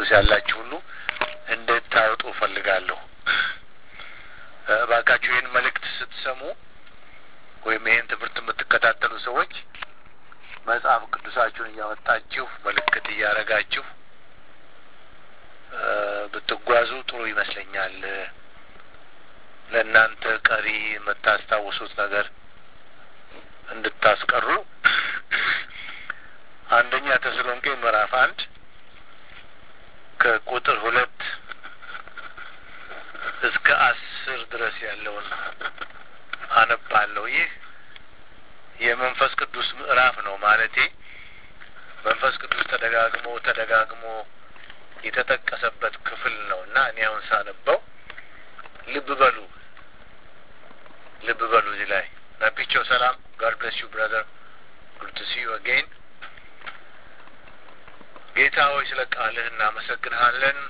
ቅዱስ ያላችሁ ሁሉ እንድታወጡ እፈልጋለሁ። እባካችሁ ይህን መልእክት ስትሰሙ ወይም ይህን ትምህርት የምትከታተሉ ሰዎች መጽሐፍ ቅዱሳችሁን እያወጣችሁ ምልክት እያደረጋችሁ ብትጓዙ ጥሩ ይመስለኛል። ለእናንተ ቀሪ የምታስታውሱት ነገር እንድታስቀሩ አንደኛ ተሰሎንቄ ምዕራፍ አንድ ከቁጥር ሁለት እስከ አስር ድረስ ያለውን አነባለሁ። ይህ የመንፈስ ቅዱስ ምዕራፍ ነው ማለቴ መንፈስ ቅዱስ ተደጋግሞ ተደጋግሞ የተጠቀሰበት ክፍል ነው እና እኔ አሁን ሳነበው ልብ በሉ ልብ በሉ እዚህ ላይ ናፒቸው ሰላም ጋድ ብለስ ዩ ብራዘር ጉድ ቱ ሲ ዩ አጌን ጌታ ሆይ ስለ ቃልህ እናመሰግንሃለን።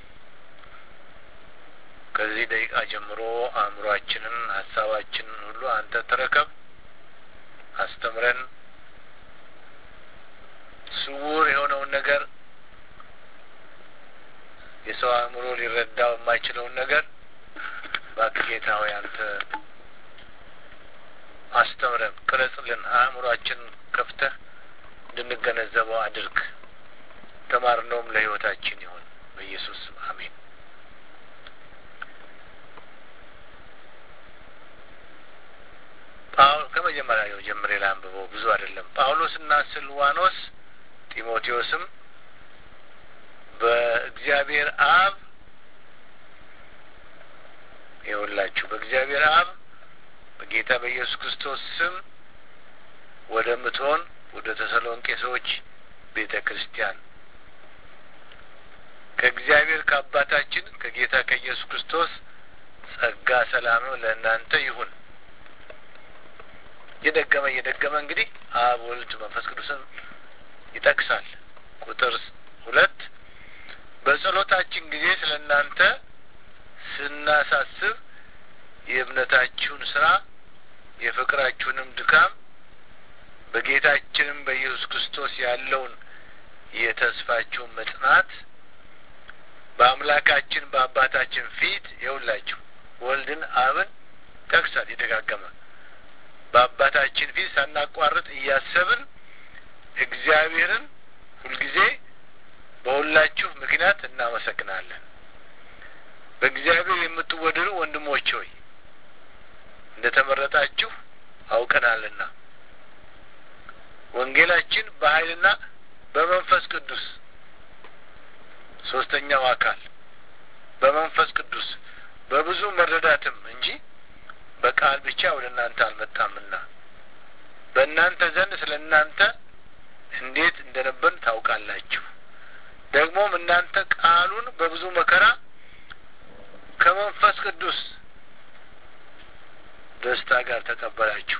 ከዚህ ደቂቃ ጀምሮ አእምሯችንን፣ ሀሳባችንን ሁሉ አንተ ተረከብ፣ አስተምረን። ስውር የሆነውን ነገር የሰው አእምሮ ሊረዳው የማይችለውን ነገር እባክህ ጌታ ሆይ አንተ አስተምረን፣ ቅረጽልን፣ አእምሯችንን ከፍተህ እንድንገነዘበው አድርግ። ተማርነውም ለሕይወታችን ይሁን በኢየሱስ ስም አሜን። ከመጀመሪያው ጀምሬ ላንብበው፣ ብዙ አይደለም። ጳውሎስና ስልዋኖስ ጢሞቴዎስም በእግዚአብሔር አብ ይኸውላችሁ በእግዚአብሔር አብ በጌታ በኢየሱስ ክርስቶስ ስም ወደምትሆን ወደ ተሰሎንቄ ሰዎች ቤተ ክርስቲያን ከእግዚአብሔር ከአባታችን ከጌታ ከኢየሱስ ክርስቶስ ጸጋ ሰላም ለእናንተ ይሁን። እየደገመ እየደገመ እንግዲህ አብ ወልድ መንፈስ ቅዱስን ይጠቅሳል። ቁጥር ሁለት በጸሎታችን ጊዜ ስለ እናንተ ስናሳስብ የእምነታችሁን ስራ የፍቅራችሁንም ድካም በጌታችንም በኢየሱስ ክርስቶስ ያለውን የተስፋችሁን መጽናት በአምላካችን በአባታችን ፊት የውላችሁ ወልድን አብን ጠቅሳል ይደጋገመ በአባታችን ፊት ሳናቋርጥ እያሰብን እግዚአብሔርን ሁልጊዜ በሁላችሁ ምክንያት እናመሰግናለን። በእግዚአብሔር የምትወደዱ ወንድሞች ሆይ እንደ ተመረጣችሁ አውቀናልና ወንጌላችን በኃይልና በመንፈስ ቅዱስ ሶስተኛው አካል በመንፈስ ቅዱስ በብዙ መረዳትም እንጂ በቃል ብቻ ወደ እናንተ አልመጣምና በእናንተ ዘንድ ስለ እናንተ እንዴት እንደነበርን ታውቃላችሁ። ደግሞም እናንተ ቃሉን በብዙ መከራ ከመንፈስ ቅዱስ ደስታ ጋር ተቀበላችሁ።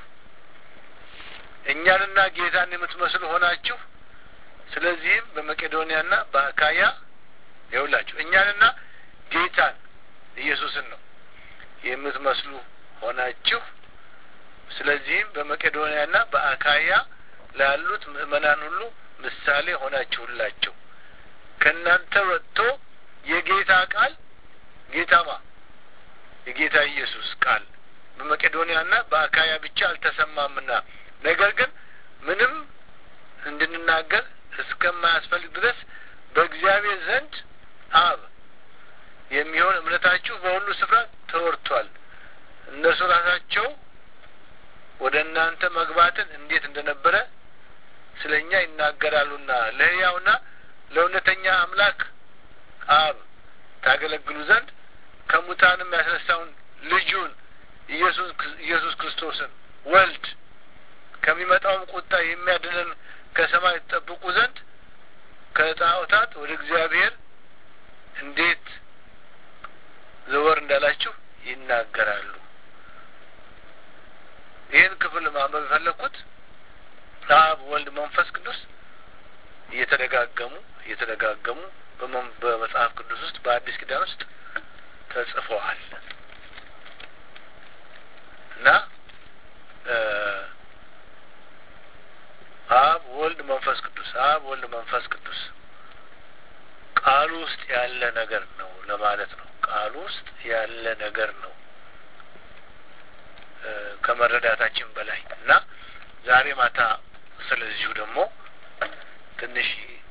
እኛንና ጌታን የምትመስሉ ሆናችሁ። ስለዚህም በመቄዶንያና በአካያ ይውላችሁ እኛንና ጌታን ኢየሱስን ነው የምትመስሉ ሆናችሁ። ስለዚህም በመቄዶንያና በአካያ ላሉት ምእመናን ሁሉ ምሳሌ ሆናችሁላቸው። ከእናንተ ወጥቶ የጌታ ቃል ጌታማ የጌታ ኢየሱስ ቃል በመቄዶንያና በአካያ ብቻ አልተሰማምና ነገር ግን ምንም እንድንናገር እስከማያስፈልግ ድረስ በእግዚአብሔር ዘንድ አብ የሚሆን እምነታችሁ በሁሉ ስፍራ ተወርቷል። እነርሱ ራሳቸው ወደ እናንተ መግባትን እንዴት እንደነበረ ስለ እኛ ይናገራሉና ለሕያውና ለእውነተኛ አምላክ አብ ታገለግሉ ዘንድ ከሙታንም ያስነሳውን ልጁን ኢየሱስ ክርስቶስን ወልድ ከሚመጣውም ቁጣ የሚያድንን ከሰማይ ጠብቁ ዘንድ ከጣዖታት ወደ እግዚአብሔር እንዴት ዘወር እንዳላችሁ ይናገራሉ። ይህን ክፍል ማንበብ የፈለግኩት አብ፣ ወልድ፣ መንፈስ ቅዱስ እየተደጋገሙ እየተደጋገሙ በመጽሐፍ ቅዱስ ውስጥ በአዲስ ኪዳን ውስጥ ተጽፈዋል እና አብ ወልድ መንፈስ ቅዱስ አብ ወልድ መንፈስ ቅዱስ ቃሉ ውስጥ ያለ ነገር ነው ለማለት ነው። ቃሉ ውስጥ ያለ ነገር ነው ከመረዳታችን በላይ እና ዛሬ ማታ ስለዚሁ ደግሞ ትንሽ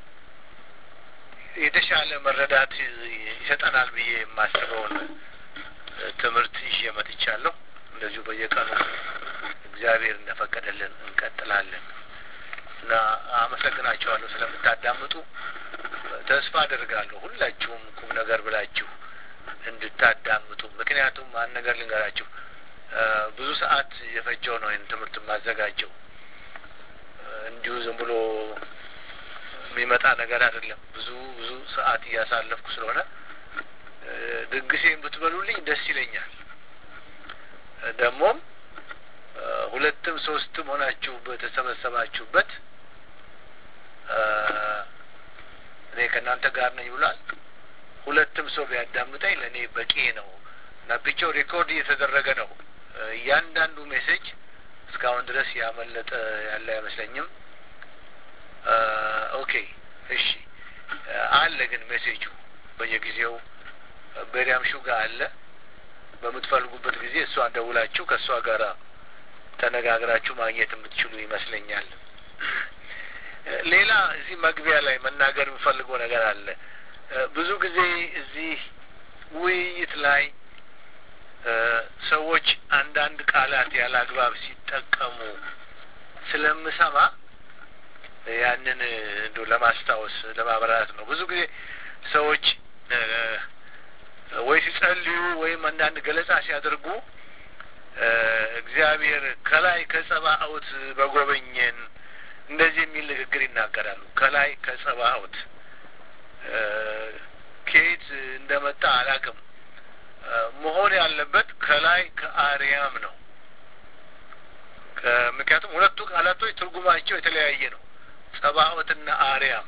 የተሻለ መረዳት ይሰጠናል ብዬ የማስበውን ትምህርት ይዤ መጥቻለሁ። እንደዚሁ በየቀኑ እግዚአብሔር እንደፈቀደልን እንቀጥላለን እና አመሰግናችኋለሁ ስለምታዳምጡ። ተስፋ አደርጋለሁ ሁላችሁም ቁም ነገር ብላችሁ እንድታዳምጡ። ምክንያቱም አንድ ነገር ልንገራችሁ፣ ብዙ ሰዓት የፈጀው ነው ይህን ትምህርት የማዘጋጀው። እንዲሁ ዝም ብሎ የሚመጣ ነገር አይደለም። ብዙ ብዙ ሰዓት እያሳለፍኩ ስለሆነ ድግሴን ብትበሉልኝ ደስ ይለኛል። ደግሞም ሁለትም ሶስትም ሆናችሁ በተሰበሰባችሁበት እኔ ከእናንተ ጋር ነኝ ብሏል። ሁለትም ሰው ቢያዳምጠኝ ለእኔ በቂ ነው እና ብቻው ሬኮርድ እየተደረገ ነው። እያንዳንዱ ሜሴጅ እስካሁን ድረስ ያመለጠ ያለ አይመስለኝም። ኦኬ እሺ፣ አለ ግን ሜሴጁ በየጊዜው በሪያም ሹጋ አለ። በምትፈልጉበት ጊዜ እሷ ደውላችሁ ከእሷ ጋር ተነጋግራችሁ ማግኘት የምትችሉ ይመስለኛል። ሌላ እዚህ መግቢያ ላይ መናገር የምፈልገው ነገር አለ። ብዙ ጊዜ እዚህ ውይይት ላይ ሰዎች አንዳንድ ቃላት ያለ አግባብ ሲጠቀሙ ስለምሰማ ያንን እንዶ ለማስታወስ ለማብራራት ነው። ብዙ ጊዜ ሰዎች ወይ ሲጸልዩ ወይም አንዳንድ ገለጻ ሲያደርጉ እግዚአብሔር ከላይ ከጸባኦት በጎበኘን እንደዚህ የሚል ንግግር ይናገራሉ። ከላይ ከጸባኦት ከየት እንደመጣ አላውቅም። መሆን ያለበት ከላይ ከአርያም ነው። ምክንያቱም ሁለቱ ቃላቶች ትርጉማቸው የተለያየ ነው። ጸባኦትና አርያም።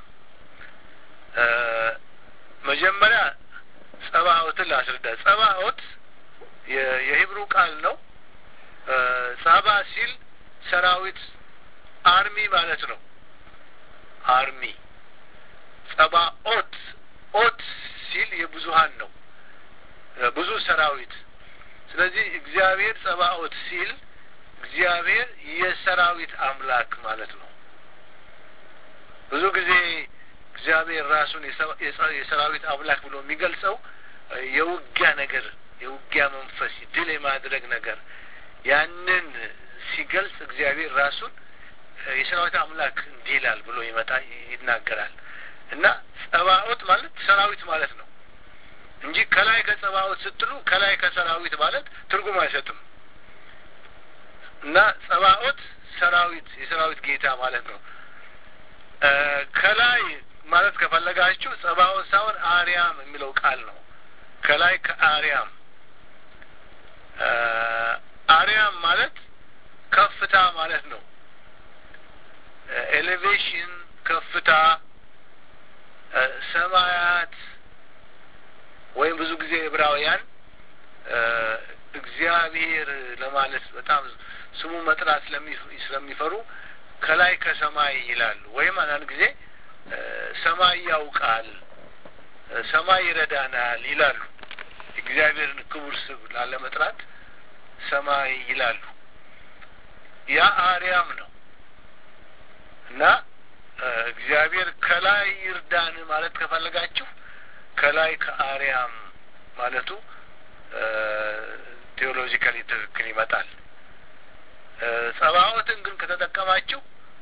መጀመሪያ ጸባኦትን ላስረዳ። ጸባኦት የሂብሩ ቃል ነው። ጸባ ሲል ሰራዊት አርሚ ማለት ነው። አርሚ ጸባኦት ኦት ሲል የብዙሀን ነው፣ ብዙ ሰራዊት። ስለዚህ እግዚአብሔር ጸባኦት ሲል እግዚአብሔር የሰራዊት አምላክ ማለት ነው። ብዙ ጊዜ እግዚአብሔር ራሱን የሰራዊት አምላክ ብሎ የሚገልጸው የውጊያ ነገር፣ የውጊያ መንፈስ፣ ድል የማድረግ ነገር ያንን ሲገልጽ እግዚአብሔር ራሱን የሰራዊት አምላክ እንዲህ ይላል ብሎ ይመጣ ይናገራል። እና ጸባኦት ማለት ሰራዊት ማለት ነው እንጂ ከላይ ከጸባኦት ስትሉ ከላይ ከሰራዊት ማለት ትርጉም አይሰጥም። እና ጸባኦት ሰራዊት የሰራዊት ጌታ ማለት ነው። ከላይ ማለት ከፈለጋችሁ ጸባኦት ሳይሆን አርያም የሚለው ቃል ነው። ከላይ ከአርያም አርያም ማለት ከፍታ ማለት ነው። ኤሌቬሽን ከፍታ፣ ሰማያት ወይም ብዙ ጊዜ ዕብራውያን እግዚአብሔር ለማለት በጣም ስሙ መጥራት ስለሚፈሩ ከላይ ከሰማይ ይላሉ። ወይም አንዳንድ ጊዜ ሰማይ ያውቃል፣ ሰማይ ይረዳናል ይላሉ። እግዚአብሔርን ክቡር ስም ላለመጥራት ሰማይ ይላሉ። ያ አርያም ነው እና እግዚአብሔር ከላይ ይርዳን ማለት ከፈለጋችሁ ከላይ ከአርያም ማለቱ ቴዎሎጂካሊ ትክክል ይመጣል። ጸባዖትን ግን ከተጠቀማችሁ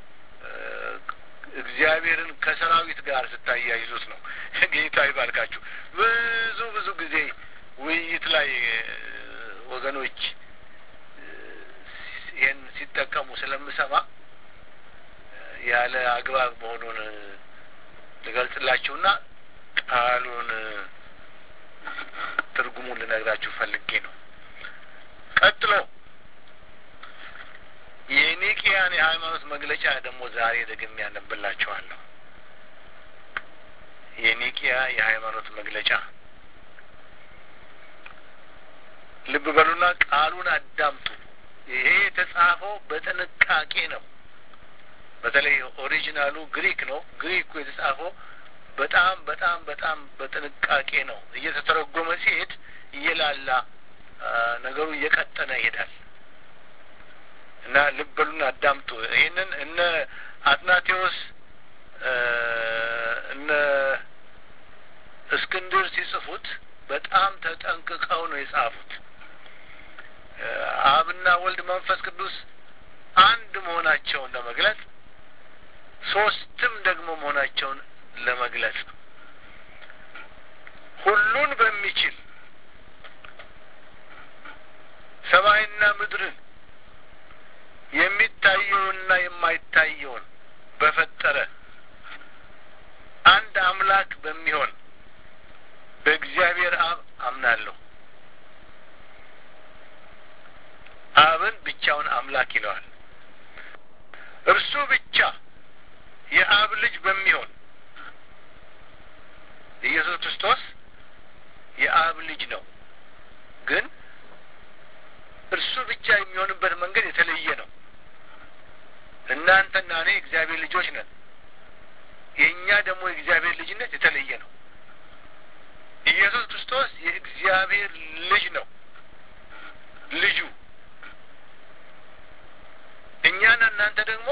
እግዚአብሔርን ከሰራዊት ጋር ስታያይዙት ነው። ጌታ ይባርካችሁ። ብዙ ብዙ ጊዜ ውይይት ላይ ወገኖች ይህን ሲጠቀሙ ስለምሰማ ያለ አግባብ መሆኑን ልገልጽላችሁና ቃሉን ትርጉሙን ልነግራችሁ ፈልጌ ነው። ቀጥሎ የኒቅያን የሃይማኖት መግለጫ ደግሞ ዛሬ ደግሜ ያነብላችኋለሁ። የኒቅያ የሃይማኖት መግለጫ ልብ በሉና ቃሉን አዳምጡ። ይሄ የተጻፈው በጥንቃቄ ነው። በተለይ ኦሪጂናሉ ግሪክ ነው። ግሪኩ የተጻፈው በጣም በጣም በጣም በጥንቃቄ ነው እየተተረጎመ ሲሄድ እየላላ ነገሩ እየቀጠነ ይሄዳል እና ልብ በሉና አዳምጡ። ይህንን እነ አትናቴዎስ እነ እስክንድር ሲጽፉት በጣም ተጠንቅቀው ነው የጻፉት። አብና ወልድ መንፈስ ቅዱስ አንድ መሆናቸውን ለመግለጽ ሶስትም ደግሞ መሆናቸውን ለመግለጽ ሁሉን በሚችል ሰማይና ምድርን የሚታየውንና የማይታየውን በፈጠረ አንድ አምላክ በሚሆን በእግዚአብሔር አብ አምናለሁ። አብን ብቻውን አምላክ ይለዋል። እርሱ ብቻ የአብ ልጅ በሚሆን ኢየሱስ ክርስቶስ የአብ ልጅ ነው። ግን እርሱ ብቻ የሚሆንበት መንገድ የተለየ ነው። እናንተና እኔ የእግዚአብሔር ልጆች ነን። የእኛ ደግሞ የእግዚአብሔር ልጅነት የተለየ ነው። ኢየሱስ ክርስቶስ የእግዚአብሔር ልጅ ነው። ልጁ እኛና እናንተ ደግሞ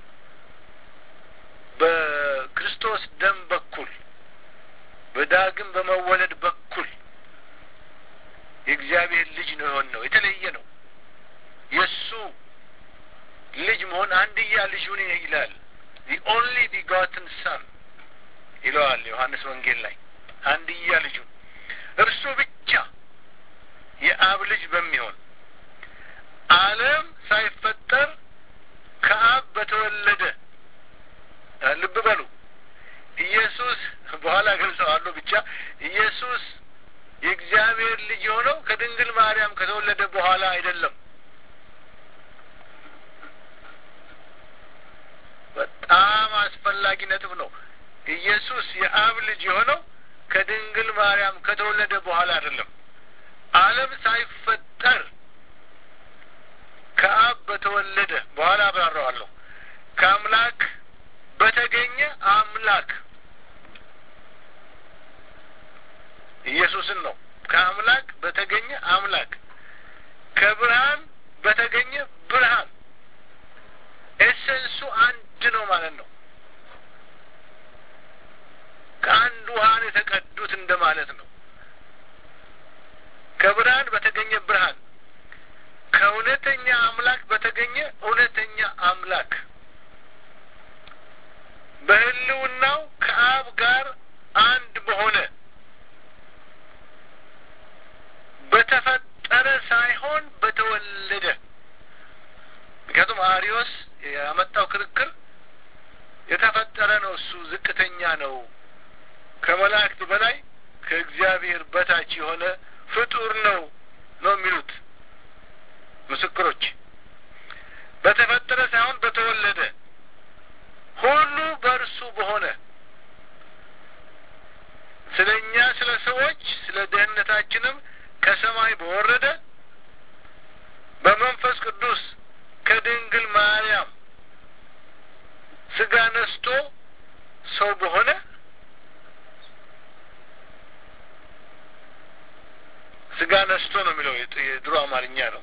በክርስቶስ ደም በኩል በዳግም በመወለድ በኩል የእግዚአብሔር ልጅ ነው የሆን ነው የተለየ ነው። የእሱ ልጅ መሆን አንድያ ልጁን ይላል። ዲ ኦንሊ ቢጋትን ሰን ይለዋል ዮሐንስ ወንጌል ላይ አንድያ ልጁ እርሱ ብቻ የአብ ልጅ በሚሆን ዓለም ሳይፈጠር ከአብ በተወለደ ልብ በሉ ኢየሱስ በኋላ ገልጸዋለሁ። ብቻ ኢየሱስ የእግዚአብሔር ልጅ የሆነው ከድንግል ማርያም ከተወለደ በኋላ አይደለም። በጣም አስፈላጊ ነጥብ ነው። ኢየሱስ የአብ ልጅ የሆነው ከድንግል ማርያም ከተወለደ በኋላ አይደለም። ዓለም ሳይፈጠር ከአብ በተወለደ በኋላ አብራራዋለሁ። ከአምላክ በተገኘ አምላክ ኢየሱስን ነው። ከአምላክ በተገኘ አምላክ ከብርሃን በተገኘ ብርሃን ኤሰንሱ አንድ ነው ማለት ነው። ከአንድ ውሃን የተቀዱት እንደማለት ነው። ከብርሃን በተገኘ ብርሃን፣ ከእውነተኛ አምላክ በተገኘ እውነተኛ አምላክ በሕልውናው ከአብ ጋር አንድ በሆነ በተፈጠረ ሳይሆን በተወለደ። ምክንያቱም አሪዮስ ያመጣው ክርክር የተፈጠረ ነው፣ እሱ ዝቅተኛ ነው፣ ከመላእክት በላይ ከእግዚአብሔር በታች የሆነ ፍጡር ነው ነው የሚሉት ምስክሮች። በተፈጠረ ሳይሆን በተወለደ ሁሉ በእርሱ በሆነ ስለ እኛ ስለ ሰዎች ስለ ደህንነታችንም ከሰማይ በወረደ በመንፈስ ቅዱስ ከድንግል ማርያም ስጋ ነስቶ ሰው በሆነ ስጋ ነስቶ ነው የሚለው የድሮ አማርኛ ነው።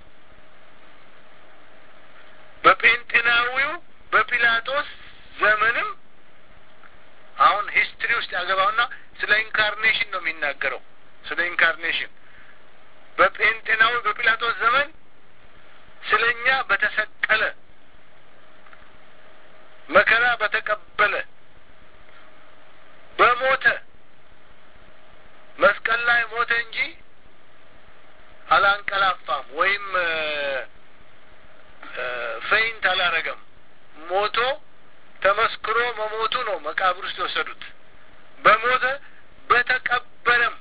በጴንጤናዊው በጲላጦስ ዘመንም አሁን ሂስትሪ ውስጥ ያገባውና ስለ ኢንካርኔሽን ነው የሚናገረው። ስለ ኢንካርኔሽን በጴንጤናዊ በጲላጦስ ዘመን ስለ እኛ በተሰቀለ መከራ በተቀበለ በሞተ መስቀል ላይ ሞተ እንጂ አላንቀላፋም ወይም ፌይንት አላረገም። ሞቶ ተመስክሮ መሞቱ ነው መቃብር ውስጥ የወሰዱት። በሞተ በተቀበለም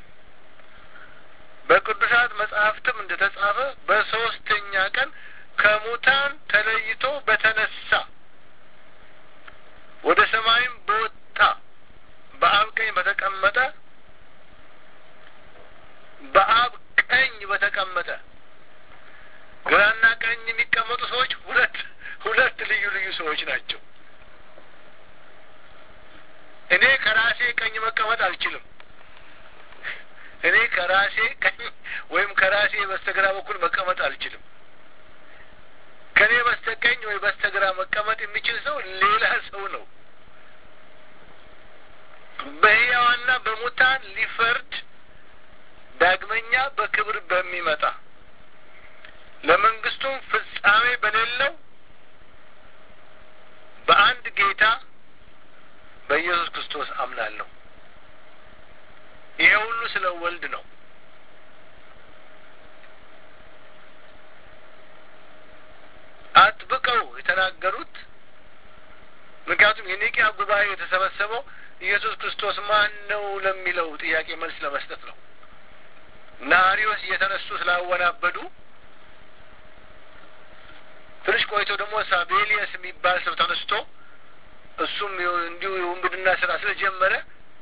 በቅዱሳት መጽሐፍትም እንደ ተጻፈ በሶስተኛ ቀን ከሙታን ተለይቶ በተነሳ ወደ ሰማይም በወጣ በአብ ቀኝ በተቀመጠ በአብ ቀኝ በተቀመጠ ግራና ቀኝ የሚቀመጡ ሰዎች ሁለት ሁለት ልዩ ልዩ ሰዎች ናቸው። እኔ ከራሴ በስተቀኝ መቀመጥ አልችልም። እኔ ከራሴ ቀኝ ወይም ከራሴ በስተግራ በኩል መቀመጥ አልችልም። ከእኔ በስተቀኝ ወይ በስተግራ መቀመጥ የሚችል ሰው ሌላ ሰው ነው። በሕያዋንና በሙታን ሊፈርድ ዳግመኛ በክብር በሚመጣ ለመንግስቱም ፍጻሜ በሌለው በአንድ ጌታ በኢየሱስ ክርስቶስ አምናለሁ። ይሄ ሁሉ ስለ ወልድ ነው። አጥብቀው የተናገሩት ምክንያቱም የኒቅያ ጉባኤ የተሰበሰበው ኢየሱስ ክርስቶስ ማን ነው ለሚለው ጥያቄ መልስ ለመስጠት ነው እና አሪዮስ እየተነሱ ስላወናበዱ ትንሽ ቆይቶ ደግሞ ሳቤሊየስ የሚባል ሰው ተነስቶ እሱም እንዲሁ የውንብድና ስራ ስለጀመረ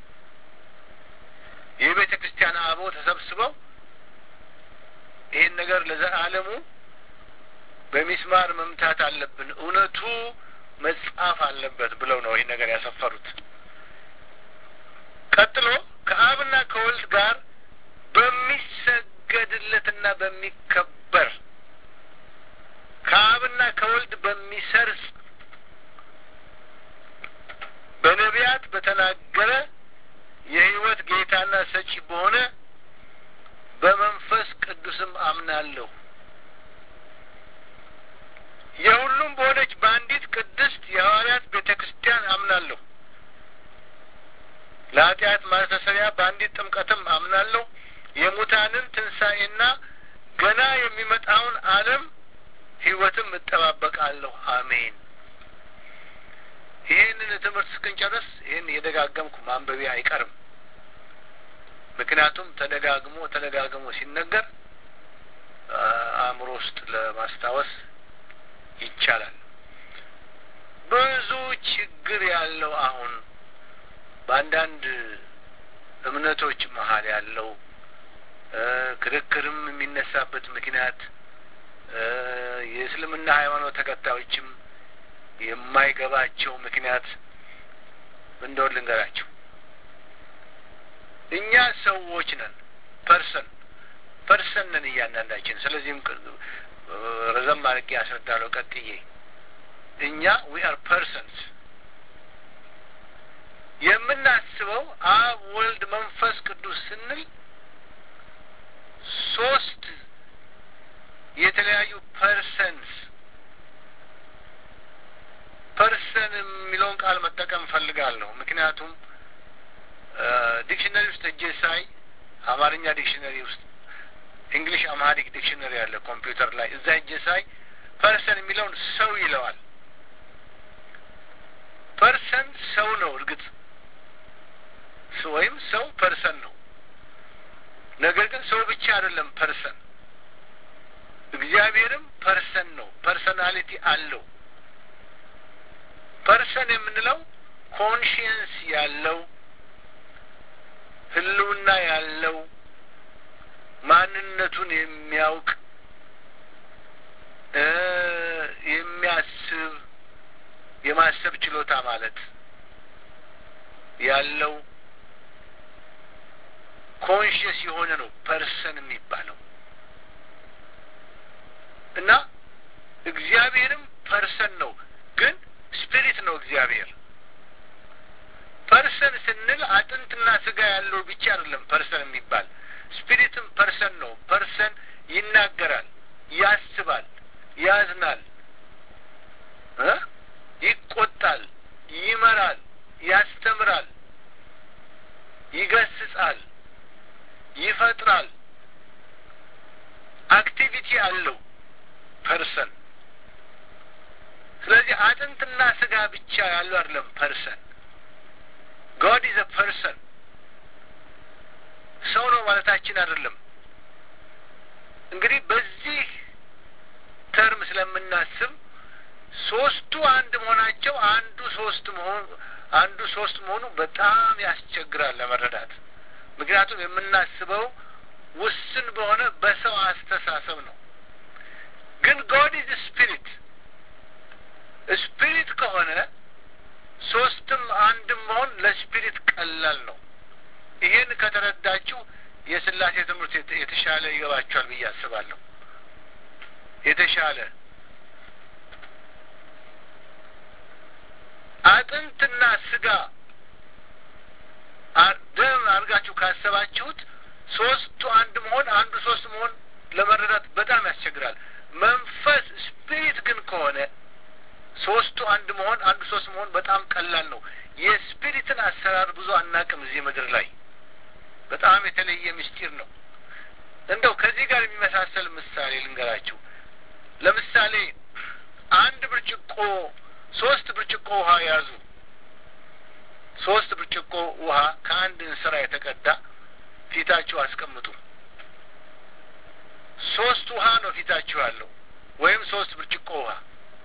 የቤተ ክርስቲያን አበው ተሰብስበው ይህን ነገር ለዘላለሙ በሚስማር መምታት አለብን፣ እውነቱ መጻፍ አለበት ብለው ነው ይህን ነገር ያሰፈሩት። ቀጥሎ ከአብና ከወልድ ጋር በሚሰገድለትና በሚከበር ከአብና ከወልድ በሚሰርጽ በነቢያት በተናገረ የሕይወት ጌታና ሰጪ በሆነ በመንፈስ ቅዱስም አምናለሁ። የሁሉም በሆነች በአንዲት ቅድስት የሐዋርያት ቤተ ክርስቲያን አምናለሁ። ለኃጢአት ማስተሰሪያ በአንዲት ጥምቀትም አምናለሁ። የሙታንን ትንሣኤና ገና የሚመጣውን ዓለም ሕይወትም እጠባበቃለሁ። አሜን። ይህንን ትምህርት እስክንጨርስ ይህን የደጋገምኩ ማንበቢያ አይቀርም። ምክንያቱም ተደጋግሞ ተደጋግሞ ሲነገር አእምሮ ውስጥ ለማስታወስ ይቻላል። ብዙ ችግር ያለው አሁን በአንዳንድ እምነቶች መሀል ያለው ክርክርም የሚነሳበት ምክንያት የእስልምና ሃይማኖት ተከታዮችም የማይገባቸው ምክንያት እንደሆን ልንገራቸው። እኛ ሰዎች ነን፣ ፐርሰን ፐርሰን ነን እያንዳንዳችን። ስለዚህም ረዘም አድርጌ ያስረዳለሁ ቀጥዬ። እኛ ዊ አር ፐርሰንስ የምናስበው አብ፣ ወልድ፣ መንፈስ ቅዱስ ስንል ሶስት የተለያዩ ፐርሰንስ ፐርሰን የሚለውን ቃል መጠቀም ፈልጋለሁ። ምክንያቱም ዲክሽነሪ ውስጥ እጄ ሳይ አማርኛ ዲክሽነሪ ውስጥ እንግሊሽ አምሃሪክ ዲክሽነሪ ያለ ኮምፒውተር ላይ እዛ እጄ ሳይ ፐርሰን የሚለውን ሰው ይለዋል። ፐርሰን ሰው ነው እርግጥ ወይም ሰው ፐርሰን ነው። ነገር ግን ሰው ብቻ አይደለም ፐርሰን፣ እግዚአብሔርም ፐርሰን ነው። ፐርሰናሊቲ አለው። ፐርሰን የምንለው ኮንሽየንስ ያለው ህልውና ያለው ማንነቱን የሚያውቅ የሚያስብ የማሰብ ችሎታ ማለት ያለው ኮንሽየስ የሆነ ነው ፐርሰን የሚባለው እና እግዚአብሔርም ፐርሰን ነው ግን ስፒሪት ነው እግዚአብሔር። ፐርሰን ስንል አጥንትና ስጋ ያለው ብቻ አይደለም ፐርሰን የሚባል ስፒሪትም ፐርሰን ነው። ፐርሰን ይናገራል፣ ያስባል፣ ያዝናል፣ ይቆጣል፣ ይመራል፣ ያስተምራል፣ ይገስጻል፣ ይፈጥራል። አክቲቪቲ አለው ፐርሰን ስለዚህ አጥንትና ስጋ ብቻ ያለው አይደለም ፐርሰን። ጋድ ኢዝ ፐርሰን ሰው ነው ማለታችን አይደለም። እንግዲህ በዚህ ተርም ስለምናስብ ሶስቱ አንድ መሆናቸው አንዱ ሶስት መሆኑ አንዱ ሶስት መሆኑ በጣም ያስቸግራል ለመረዳት። ምክንያቱም የምናስበው ውስን በሆነ በሰው አስተሳሰብ ነው። ግን ጋድ ኢዝ ስፒሪት ስፒሪት ከሆነ ሶስትም አንድም መሆን ለስፒሪት ቀላል ነው። ይሄን ከተረዳችሁ የስላሴ ትምህርት የተሻለ ይገባችኋል ብዬ አስባለሁ። የተሻለ አጥንትና ስጋ ደም አድርጋችሁ ካሰባችሁት ሶስቱ አንድ መሆን አንዱ ሶስት መሆን ለመረዳት በጣም ያስቸግራል። መንፈስ ስፒሪት ግን ከሆነ ሶስቱ አንድ መሆን አንዱ ሶስት መሆን በጣም ቀላል ነው። የስፒሪትን አሰራር ብዙ አናቅም እዚህ ምድር ላይ በጣም የተለየ ምስጢር ነው። እንደው ከዚህ ጋር የሚመሳሰል ምሳሌ ልንገራችሁ። ለምሳሌ አንድ ብርጭቆ ሶስት ብርጭቆ ውሃ ያዙ። ሶስት ብርጭቆ ውሃ ከአንድ እንስራ የተቀዳ ፊታችሁ አስቀምጡ። ሶስት ውሃ ነው ፊታችሁ ያለው ወይም ሶስት ብርጭቆ ውሃ።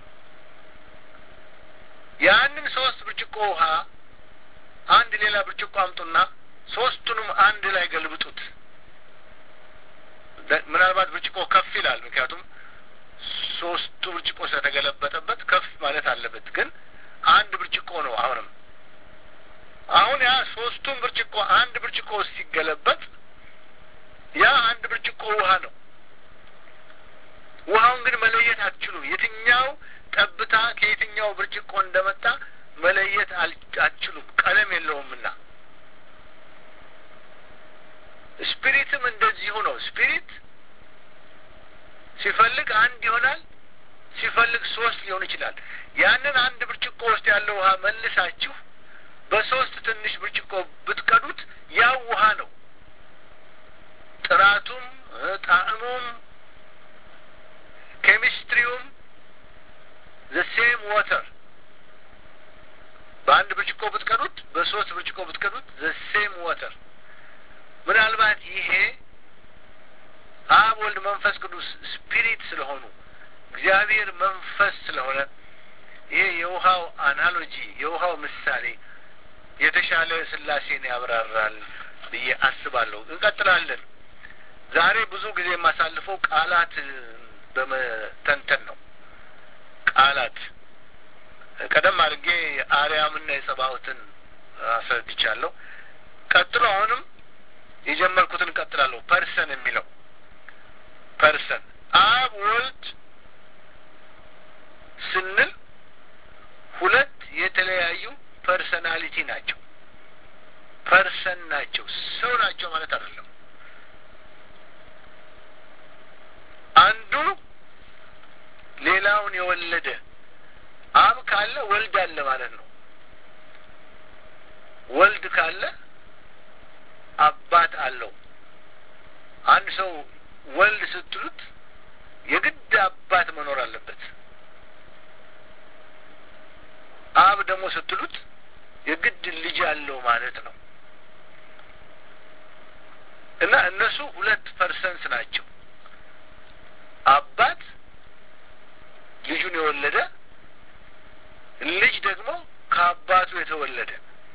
ያንን ሶስት ብርጭቆ ውሃ አንድ ሌላ ብርጭቆ አምጡና ሶስቱንም አንድ ላይ ገልብጡት። ምናልባት ብርጭቆ ከፍ ይላል፣ ምክንያቱም ሶስቱ ብርጭቆ ስለተገለበጠበት ከፍ ማለት አለበት። ግን አንድ ብርጭቆ ነው። አሁንም አሁን ያ ሶስቱን ብርጭቆ አንድ ብርጭቆ ሲገለበጥ ያ አንድ ብርጭቆ ውሃ ነው። ውሃውን ግን መለየት አትችሉም። የትኛው ጠብታ ከየትኛው ብርጭቆ እንደመጣ መለየት አትችሉም። ቀለም የለውምና ስፒሪትም እንደዚሁ ነው። ስፒሪት ሲፈልግ አንድ ይሆናል፣ ሲፈልግ ሶስት ሊሆን ይችላል። ያንን አንድ ብርጭቆ ውስጥ ያለው ውሃ መልሳችሁ በሶስት ትንሽ ብርጭቆ ብትቀዱት ያው ውሃ ነው። ጥራቱም ጣዕሙም ኬሚስትሪውም ዘ ሴም ዋተር በአንድ ብርጭቆ ብትቀዱት በሶስት ብርጭቆ ብትቀዱት ዘ ሴም ዋተር ምናልባት ይሄ አብ ወልድ መንፈስ ቅዱስ ስፒሪት ስለሆኑ እግዚአብሔር መንፈስ ስለሆነ ይሄ የውሃው አናሎጂ የውሃው ምሳሌ የተሻለ ስላሴን ያብራራል ብዬ አስባለሁ። እንቀጥላለን። ዛሬ ብዙ ጊዜ የማሳልፈው ቃላት በመተንተን ነው። ቃላት ቀደም አድርጌ የአርያምና የጸባዖትን አስረድቻለሁ። ቀጥሎ አሁንም የጀመርኩትን ቀጥላለሁ። ፐርሰን የሚለው ፐርሰን አብ ወልድ ስንል ሁለት የተለያዩ ፐርሰናሊቲ ናቸው። ፐርሰን ናቸው። ሰው ናቸው ማለት አይደለም። አንዱ ሌላውን የወለደ አብ ካለ ወልድ አለ ማለት ነው። ወልድ ካለ አባት አለው። አንድ ሰው ወልድ ስትሉት የግድ አባት መኖር አለበት። አብ ደግሞ ስትሉት የግድ ልጅ አለው ማለት ነው። እና እነሱ ሁለት ፐርሰንስ ናቸው። አባት ልጁን የወለደ ልጅ ደግሞ ከአባቱ የተወለደ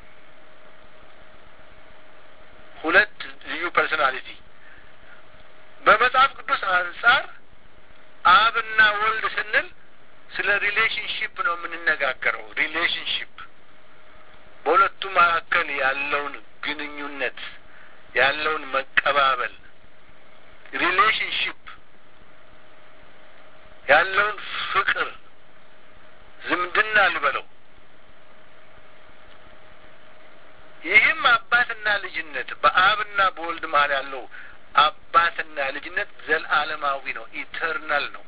ሁለት ልዩ ፐርሶናሊቲ። በመጽሐፍ ቅዱስ አንጻር አብና ወልድ ስንል ስለ ሪሌሽንሽፕ ነው የምንነጋገረው። ሪሌሽንሽፕ በሁለቱ መካከል ያለውን ግንኙነት ያለውን መቀባበል ሪሌሽንሽፕ ያለውን ፍቅር ዝምድና ልበለው። ይህም አባትና ልጅነት በአብና በወልድ መሀል ያለው አባትና ልጅነት ዘለዓለማዊ ነው፣ ኢተርናል ነው።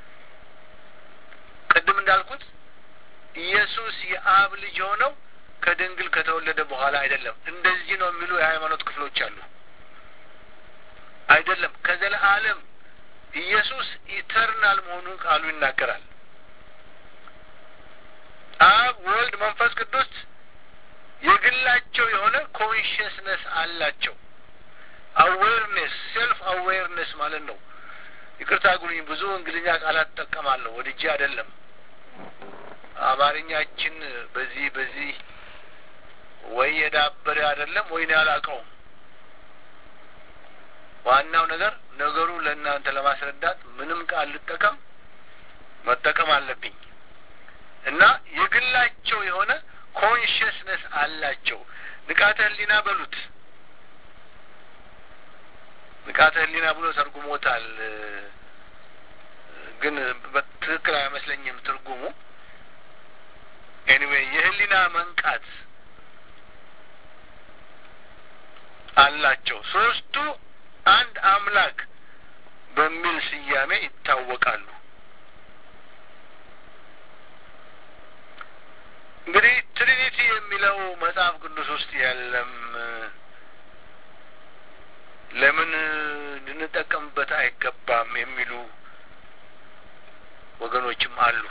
ቅድም እንዳልኩት ኢየሱስ የአብ ልጅ የሆነው ከድንግል ከተወለደ በኋላ አይደለም። እንደዚህ ነው የሚሉ የሃይማኖት ክፍሎች አሉ። አይደለም፣ ከዘለዓለም ኢየሱስ ኢተርናል መሆኑን ቃሉ ይናገራል። አብ፣ ወልድ፣ መንፈስ ቅዱስ የግላቸው የሆነ ኮንሽስነስ አላቸው። አዌርነስ ሴልፍ አዌርነስ ማለት ነው። ይቅርታ ጉልኝ ብዙ እንግሊዝኛ ቃላት እጠቀማለሁ ወድጄ አይደለም። አማርኛችን በዚህ በዚህ ወይ የዳበረ አይደለም ወይ ነው ያላቀውም። ዋናው ነገር ነገሩ ለእናንተ ለማስረዳት ምንም ቃል ልጠቀም መጠቀም አለብኝ እና የግላቸው የሆነ ኮንሽስነስ አላቸው። ንቃተ ህሊና በሉት ንቃተ ህሊና ብሎ ተርጉሞታል። ግን በትክክል አይመስለኝም ትርጉሙ። ኤኒዌይ የህሊና መንቃት አላቸው። ሶስቱ አንድ አምላክ በሚል ስያሜ ይታወቃሉ። እንግዲህ ትሪኒቲ የሚለው መጽሐፍ ቅዱስ ውስጥ የለም። ለምን ልንጠቀምበት አይገባም የሚሉ ወገኖችም አሉ።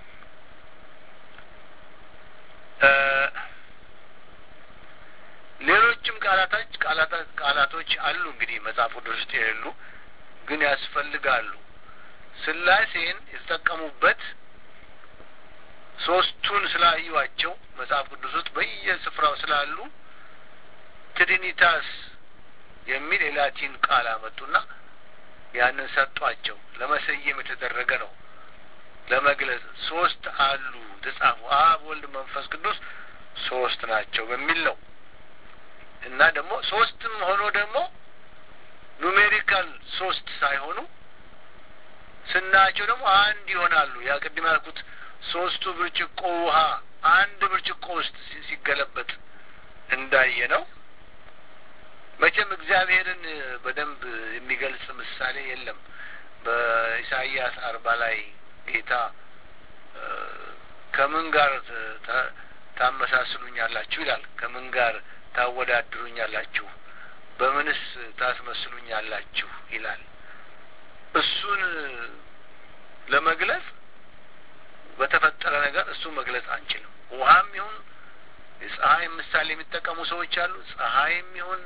ሌሎችም ቃላቶች ቃላቶች አሉ እንግዲህ መጽሐፍ ቅዱስ ውስጥ የሌሉ ግን ያስፈልጋሉ። ስላሴን የተጠቀሙበት ሶስቱን ስላዩዋቸው መጽሐፍ ቅዱስ ውስጥ በየስፍራው ስላሉ ትሪኒታስ የሚል የላቲን ቃል አመጡና ያንን ሰጧቸው። ለመሰየም የተደረገ ነው። ለመግለጽ ሶስት አሉ ተጻፉ። አብ፣ ወልድ፣ መንፈስ ቅዱስ ሶስት ናቸው በሚል ነው እና ደግሞ ሶስትም ሆኖ ደግሞ ኑሜሪካል ሶስት ሳይሆኑ ስናያቸው ደግሞ አንድ ይሆናሉ። ያ ቅድም ያልኩት ሶስቱ ብርጭቆ ውሃ አንድ ብርጭቆ ውስጥ ሲገለበጥ እንዳየ ነው። መቼም እግዚአብሔርን በደንብ የሚገልጽ ምሳሌ የለም። በኢሳይያስ አርባ ላይ ጌታ ከምን ጋር ታመሳስሉኛላችሁ ይላል። ከምን ጋር ታወዳድሩኛላችሁ? በምንስ ታስመስሉኛላችሁ ይላል። እሱን ለመግለጽ በተፈጠረ ነገር እሱን መግለጽ አንችልም። ውሃም ይሁን የፀሐይም ምሳሌ የሚጠቀሙ ሰዎች አሉ። ፀሐይም ይሁን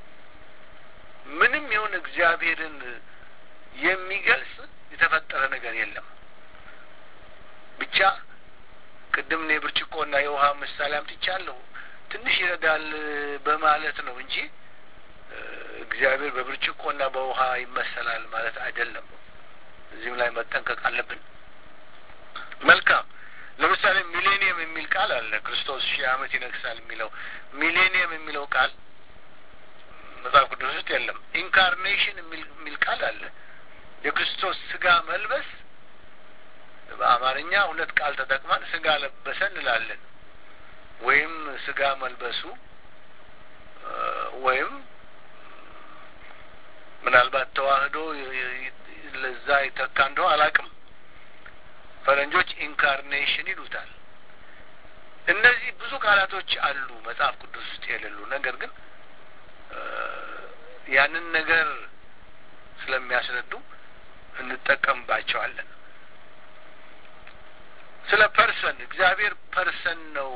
ምንም ይሁን እግዚአብሔርን የሚገልጽ የተፈጠረ ነገር የለም። ብቻ ቅድም እኔ ብርጭቆና የውሃ ምሳሌ አምጥቻለሁ። ትንሽ ይረዳል በማለት ነው እንጂ እግዚአብሔር በብርጭቆና በውሃ ይመሰላል ማለት አይደለም። እዚህም ላይ መጠንቀቅ አለብን። መልካም። ለምሳሌ ሚሌኒየም የሚል ቃል አለ። ክርስቶስ ሺህ ዓመት ይነግሳል የሚለው ሚሌኒየም የሚለው ቃል መጽሐፍ ቅዱስ ውስጥ የለም። ኢንካርኔሽን የሚል ቃል አለ። የክርስቶስ ስጋ መልበስ በአማርኛ ሁለት ቃል ተጠቅመን ስጋ ለበሰ እንላለን። ወይም ስጋ መልበሱ ወይም ምናልባት ተዋህዶ ለዛ ይተካ እንደው አላውቅም። ፈረንጆች ኢንካርኔሽን ይሉታል። እነዚህ ብዙ ቃላቶች አሉ መጽሐፍ ቅዱስ ውስጥ የሌሉ ነገር ግን ያንን ነገር ስለሚያስረዱ እንጠቀምባቸዋለን። ስለ ፐርሰን እግዚአብሔር ፐርሰን ነው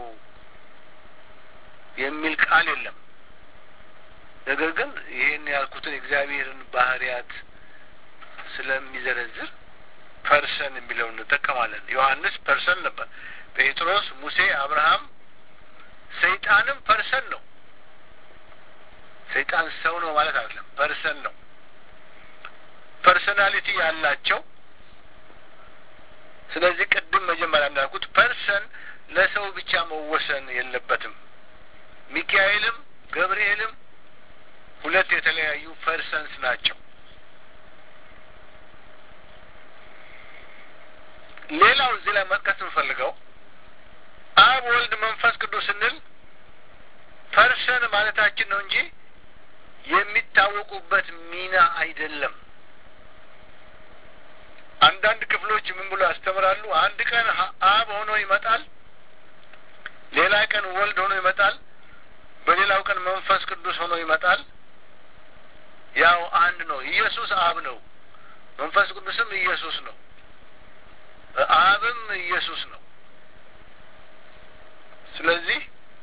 የሚል ቃል የለም። ነገር ግን ይህን ያልኩትን እግዚአብሔርን ባህሪያት ስለሚዘረዝር ፐርሰን የሚለውን እንጠቀማለን። ዮሐንስ ፐርሰን ነበር። ጴጥሮስ፣ ሙሴ፣ አብርሃም፣ ሰይጣንም ፐርሰን ነው። ሰይጣን ሰው ነው ማለት አይደለም፣ ፐርሰን ነው። ፐርሰናሊቲ ያላቸው ስለዚህ ቅድም መጀመሪያ እንዳልኩት ፐርሰን ለሰው ብቻ መወሰን የለበትም። ሚካኤልም ገብርኤልም ሁለት የተለያዩ ፐርሰንስ ናቸው። ሌላው እዚህ ላይ መጥቀስ የምፈልገው አብ፣ ወልድ፣ መንፈስ ቅዱስ ስንል ፐርሰን ማለታችን ነው እንጂ የሚታወቁበት ሚና አይደለም። አንዳንድ ክፍሎች ምን ብሎ ያስተምራሉ? አንድ ቀን አብ ሆኖ ይመጣል፣ ሌላ ቀን ወልድ ሆኖ ይመጣል፣ በሌላው ቀን መንፈስ ቅዱስ ሆኖ ይመጣል። ያው አንድ ነው። ኢየሱስ አብ ነው፣ መንፈስ ቅዱስም ኢየሱስ ነው፣ አብም ኢየሱስ ነው። ስለዚህ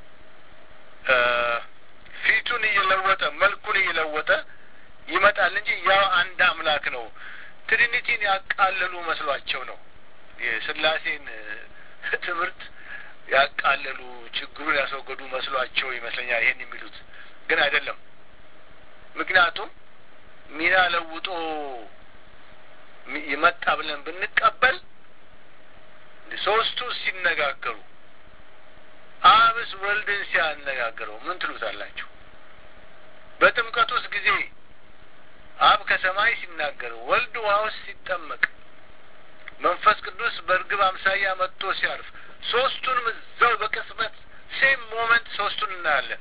ፊቱን እየለወጠ መልኩን እየለወጠ ይመጣል እንጂ ያው አንድ አምላክ ነው። ትሪኒቲን ያቃለሉ መስሏቸው ነው የስላሴን ትምህርት ያቃለሉ ችግሩን ያስወገዱ መስሏቸው ይመስለኛል ይሄን የሚሉት ግን አይደለም። ምክንያቱም ሚና ለውጦ ይመጣ ብለን ብንቀበል ሶስቱ ሲነጋገሩ አብስ ወልድን ሲያነጋግረው ምን ትሉታላችሁ? በጥምቀት ውስጥ ጊዜ አብ ከሰማይ ሲናገር፣ ወልድ ውሃ ውስጥ ሲጠመቅ፣ መንፈስ ቅዱስ በእርግብ አምሳያ መጥቶ ሲያርፍ፣ ሶስቱንም እዛው በቅጽበት ሴም ሞመንት ሶስቱን እናያለን።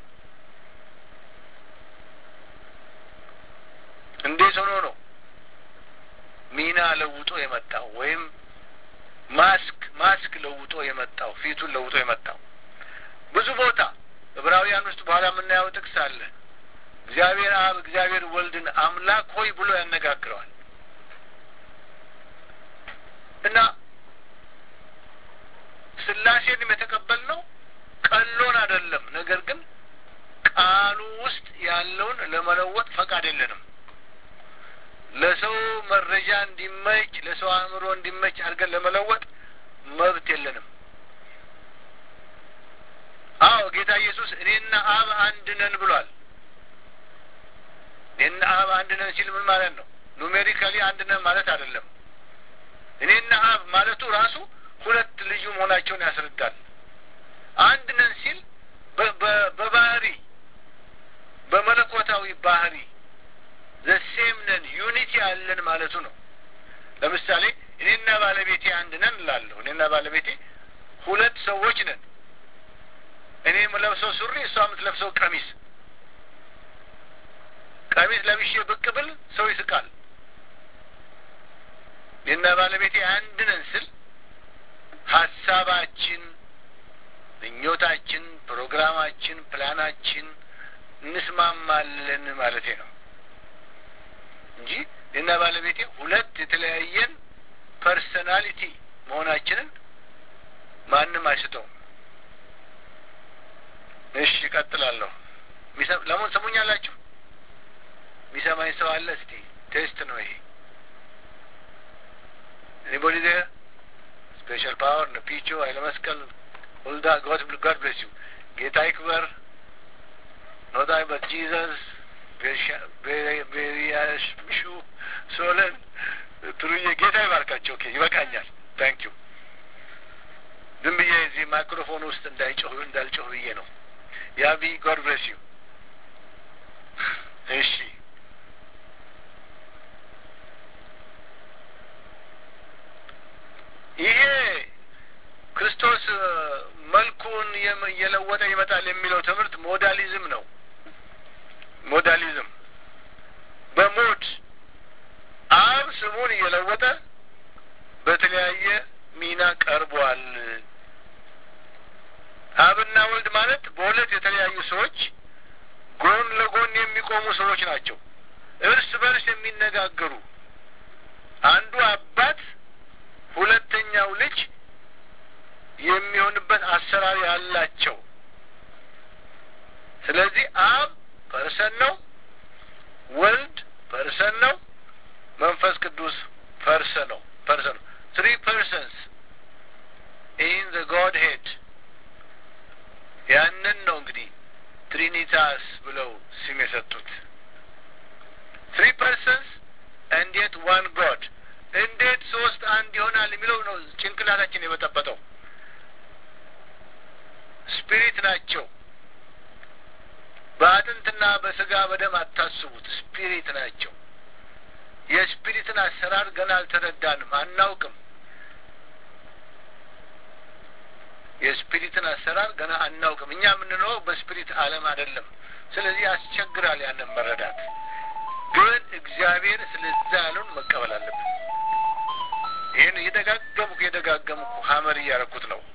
እንዴት ሆኖ ነው ሚና ለውጦ የመጣው ወይም ማስክ ማስክ ለውጦ የመጣው ፊቱን ለውጦ የመጣው? ብዙ ቦታ ዕብራውያን ውስጥ በኋላ የምናየው ጥቅስ አለ። እግዚአብሔር አብ እግዚአብሔር ወልድን አምላክ ሆይ ብሎ ያነጋግረዋል እና ስላሴንም የተቀበልነው ቀሎን አይደለም። ነገር ግን ቃሉ ውስጥ ያለውን ለመለወጥ ፈቃድ የለንም። ለሰው መረጃ እንዲመች፣ ለሰው አእምሮ እንዲመች አድርገን ለመለወጥ መብት የለንም። አዎ ጌታ ኢየሱስ እኔና አብ አንድ ነን ብሏል። እኔና አብ አንድ ነን ሲል ምን ማለት ነው? ኑሜሪካሊ አንድ ነን ማለት አይደለም። እኔና አብ ማለቱ ራሱ ሁለት ልዩ መሆናቸውን ያስረዳል። አንድ ነን ሲል በባህሪ በመለኮታዊ ባህሪ ዘሴም ነን ዩኒቲ አለን ማለቱ ነው። ለምሳሌ እኔና ባለቤቴ አንድ ነን እላለሁ። እኔና ባለቤቴ ሁለት ሰዎች ነን። እኔ የምለብሰው ሱሪ፣ እሷ የምትለብሰው ቀሚስ ቀሚስ ለብሼ ብቅ ብል ሰው ይስቃል። እኔና ባለቤቴ አንድ ነን ስል ሀሳባችን፣ ምኞታችን፣ ፕሮግራማችን፣ ፕላናችን እንስማማለን ማለቴ ነው እንጂ እኔና ባለቤቴ ሁለት የተለያየን ፐርሰናሊቲ መሆናችንን ማንም አይስተውም። እሺ እቀጥላለሁ። ለመሆን ሰሙኛላችሁ? የሚሰማኝ ሰው አለ? እስቲ ቴስት ነው ይሄ። ኤኒቦዲ ዜር ስፔሻል ፓወር ነው። ፒቾ ኃይለ መስቀል ሁልዳ ጎድ ጋድ ብሌስ ዩ ጌታ ይክበር። ኖት አይ በት ጂዘስ ቤሪያሹ ሶለን ትሩዬ ጌታ ይባርካቸው። ኦኬ ይበቃኛል። ታንክ ዩ። ዝም ብዬ እዚህ ማይክሮፎን ውስጥ እንዳይጮህ እንዳልጮህ ብዬ ነው። ያቢ ጎድ ብሌስ ዩ። እሺ ይሄ ክርስቶስ መልኩን እየለወጠ ይመጣል የሚለው ትምህርት ሞዳሊዝም ነው። ሞዳሊዝም በሞድ አብ ስሙን እየለወጠ በተለያየ ሚና ቀርቧል። አብና ወልድ ማለት በሁለት የተለያዩ ሰዎች ጎን ለጎን የሚቆሙ ሰዎች ናቸው። እርስ በርስ የሚነጋገሩ አንዱ አባት ሁለተኛው ልጅ የሚሆንበት አሰራር ያላቸው። ስለዚህ አብ ፐርሰን ነው፣ ወልድ ፐርሰን ነው፣ መንፈስ ቅዱስ ፐርሰን ነው ፐርሰን ነው። ትሪ ፐርሰንስ ኢን ዘ ጎድ ሄድ ያንን ነው እንግዲህ ትሪኒታስ ብለው ስም የሰጡት። ትሪ ፐርሰንስ እንዴት ዋን ጎድ እንዴት ሶስት አንድ ይሆናል የሚለው ነው ጭንቅላታችን የበጠበጠው። ስፒሪት ናቸው። በአጥንትና በስጋ በደም አታስቡት። ስፒሪት ናቸው። የስፒሪትን አሰራር ገና አልተረዳንም፣ አናውቅም። የስፒሪትን አሰራር ገና አናውቅም። እኛ የምንኖረው በስፒሪት ዓለም አይደለም። ስለዚህ ያስቸግራል ያንን መረዳት። ግን እግዚአብሔር ስለዛ ያለውን መቀበል አለብን። ይህን እየደጋገምኩ እየደጋገምኩ ሀመር እያረኩት ነው።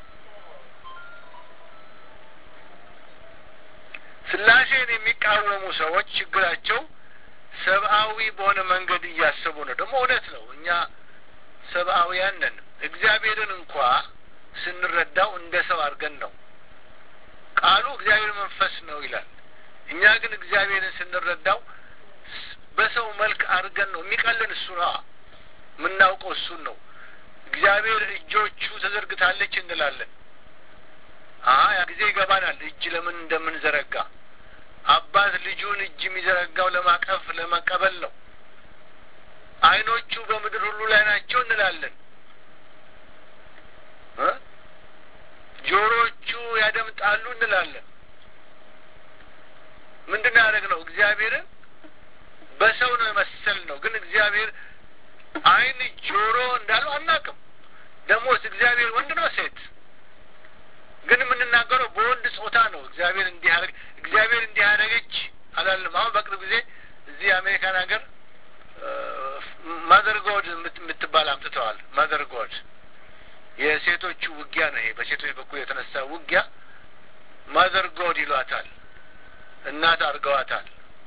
ስላሴን የሚቃወሙ ሰዎች ችግራቸው ሰብአዊ በሆነ መንገድ እያሰቡ ነው። ደግሞ እውነት ነው። እኛ ሰብአዊያን ነን። እግዚአብሔርን እንኳ ስንረዳው እንደ ሰው አድርገን ነው። ቃሉ እግዚአብሔር መንፈስ ነው ይላል። እኛ ግን እግዚአብሔርን ስንረዳው በሰው መልክ አድርገን ነው። የሚቀልን እሱ ነው። የምናውቀው እሱን ነው። እግዚአብሔር እጆቹ ተዘርግታለች እንላለን። ያ ጊዜ ይገባናል እጅ ለምን እንደምንዘረጋ። አባት ልጁን እጅ የሚዘረጋው ለማቀፍ ለመቀበል ነው። ዓይኖቹ በምድር ሁሉ ላይ ናቸው እንላለን። ጆሮቹ ያደምጣሉ እንላለን። ምንድን ነው ያደረግነው? እግዚአብሔርን በሰው ነው የመሰል ነው። ግን እግዚአብሔር ዓይን ጆሮ እንዳለው አናውቅም። ደግሞስ እግዚአብሔር ወንድ ነው ሴት? ግን የምንናገረው በወንድ ጾታ ነው። እግዚአብሔር እንዲህ ያደረግ እግዚአብሔር እንዲህ ያደረገች አላለም። አሁን በቅርብ ጊዜ እዚህ የአሜሪካን ሀገር ማዘር ጎድ የምትባል አምጥተዋል። ማዘር ጎድ የሴቶቹ ውጊያ ነው ይሄ። በሴቶች በኩል የተነሳ ውጊያ ማዘር ጎድ ይሏታል። እናት አድርገዋታል።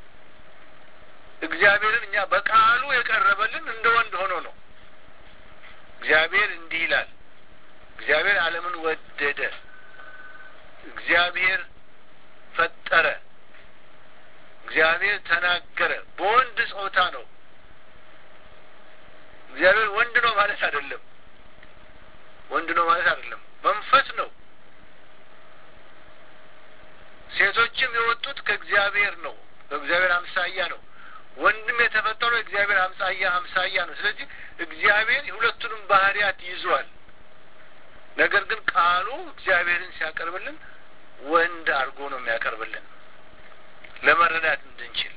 እግዚአብሔርን እኛ በቃሉ የቀረበልን እንደ ወንድ ሆኖ ነው። እግዚአብሔር እንዲህ ይላል። እግዚአብሔር ዓለምን ወደደ። እግዚአብሔር ፈጠረ። እግዚአብሔር ተናገረ። በወንድ ጾታ ነው። እግዚአብሔር ወንድ ነው ማለት አይደለም። ወንድ ነው ማለት አይደለም። መንፈስ ነው። ሴቶችም የወጡት ከእግዚአብሔር ነው። በእግዚአብሔር አምሳያ ነው። ወንድም የተፈጠረው እግዚአብሔር አምሳያ አምሳያ ነው። ስለዚህ እግዚአብሔር የሁለቱንም ባህሪያት ይዟል። ነገር ግን ቃሉ እግዚአብሔርን ሲያቀርብልን ወንድ አድርጎ ነው የሚያቀርብልን ለመረዳት እንድንችል።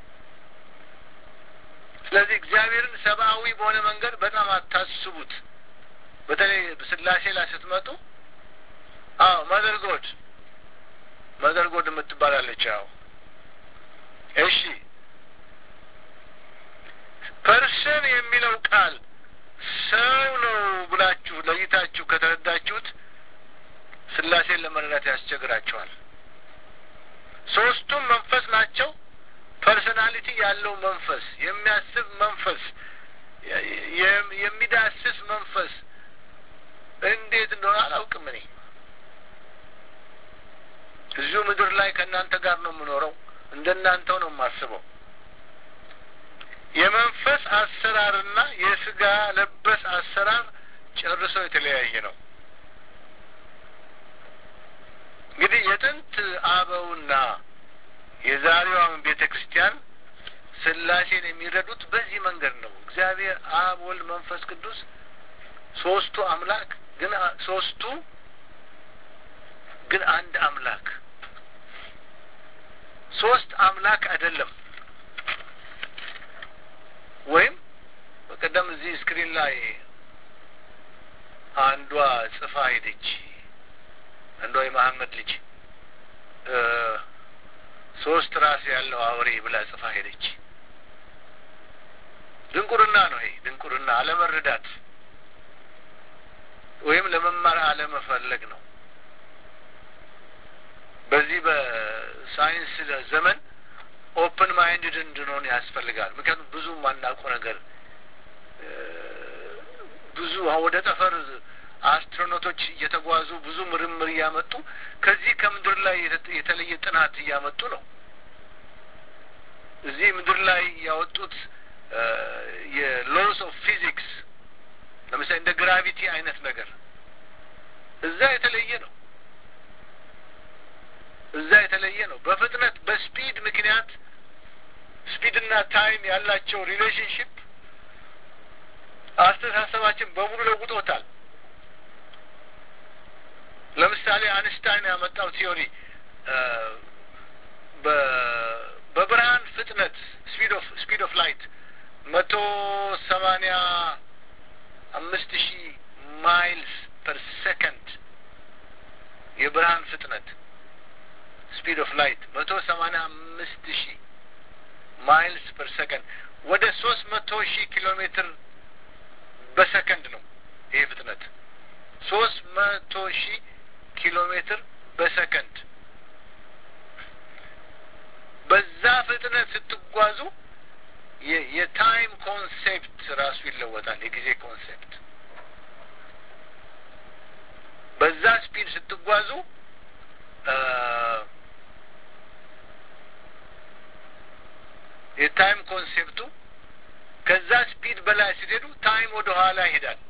ስለዚህ እግዚአብሔርን ሰብአዊ በሆነ መንገድ በጣም አታስቡት። በተለይ ስላሴ ላይ ስትመጡ አዎ መዘርጎድ መዘርጎድ የምትባላለች። አዎ እሺ ፐርሰን የሚለው ቃል ሰው ነው ብላችሁ ለይታችሁ ከተረዳችሁት ስላሴን ለመረዳት ያስቸግራቸዋል። ሶስቱም መንፈስ ናቸው። ፐርሰናሊቲ ያለው መንፈስ፣ የሚያስብ መንፈስ፣ የሚዳስስ መንፈስ እንዴት እንደሆነ አላውቅም። እኔ እዚሁ ምድር ላይ ከእናንተ ጋር ነው የምኖረው። እንደናንተው ነው የማስበው። የመንፈስ አሰራርና የስጋ ለበስ አሰራር ጨርሶ የተለያየ ነው። እንግዲህ የጥንት አበውና የዛሬዋን ቤተ ክርስቲያን ስላሴን የሚረዱት በዚህ መንገድ ነው። እግዚአብሔር አብ፣ ወልድ፣ መንፈስ ቅዱስ ሶስቱ አምላክ ግን ሶስቱ ግን አንድ አምላክ ሶስት አምላክ አይደለም። ወይም በቀደም እዚህ ስክሪን ላይ አንዷ ጽፋ ሄደች። አንዷ የመሐመድ ልጅ ሶስት ራስ ያለው አውሬ ብላ ጽፋ ሄደች። ድንቁርና ነው ይሄ ድንቁርና፣ አለመረዳት ወይም ለመማር አለመፈለግ ነው። በዚህ በሳይንስ ዘመን ኦፕን ማይንድድ እንድንሆን ያስፈልጋል። ምክንያቱም ብዙ የማናውቀው ነገር ብዙ ወደ ጠፈር አስትሮኖቶች እየተጓዙ ብዙ ምርምር እያመጡ ከዚህ ከምድር ላይ የተለየ ጥናት እያመጡ ነው። እዚህ ምድር ላይ ያወጡት የሎስ ኦፍ ፊዚክስ ለምሳሌ እንደ ግራቪቲ አይነት ነገር እዛ የተለየ ነው። እዛ የተለየ ነው። በፍጥነት በስፒድ ምክንያት ስፒድና ታይም ያላቸው ሪሌሽንሽፕ አስተሳሰባችን በሙሉ ለውጦታል። ለምሳሌ አንስታይን ያመጣው ቲዮሪ በብርሃን ፍጥነት ስፒድ ኦፍ ስፒድ ኦፍ ላይት መቶ ሰማኒያ አምስት ሺህ ማይልስ ፐር ሰከንድ የብርሃን ፍጥነት ስፒድ ኦፍ ላይት መቶ ሰማኒያ አምስት ሺህ ማይልስ ፐር ሰከንድ ወደ ሶስት መቶ ሺህ ኪሎ ሜትር በሰከንድ ነው። ይሄ ፍጥነት ሶስት መቶ ሺህ ኪሎ ሜትር በሰከንድ በዛ ፍጥነት ስትጓዙ የታይም ኮንሴፕት ራሱ ይለወጣል። የጊዜ ኮንሴፕት በዛ ስፒድ ስትጓዙ የታይም ኮንሴፕቱ ከዛ ስፒድ በላይ ስትሄዱ ታይም ወደ ኋላ ይሄዳል።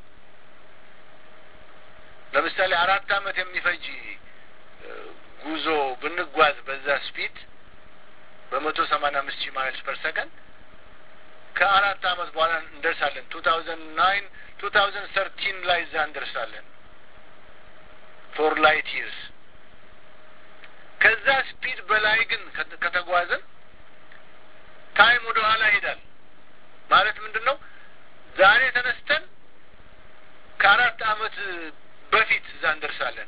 ለምሳሌ አራት ዓመት የሚፈጅ ጉዞ ብንጓዝ በዛ ስፒድ በመቶ ሰማንያ አምስት ሺህ ማይልስ ፐር ሰከንድ ከአራት ዓመት በኋላ እንደርሳለን። ቱ ታውዘንድ ናይን ቱ ታውዘንድ ሰርቲን ላይ እዛ እንደርሳለን። ፎር ላይት ይርስ ከዛ ስፒድ በላይ ግን ከተጓዝን ታይም ወደ ኋላ ይሄዳል። ማለት ምንድን ነው? ዛሬ ተነስተን ከአራት ዓመት በፊት እዛ እንደርሳለን።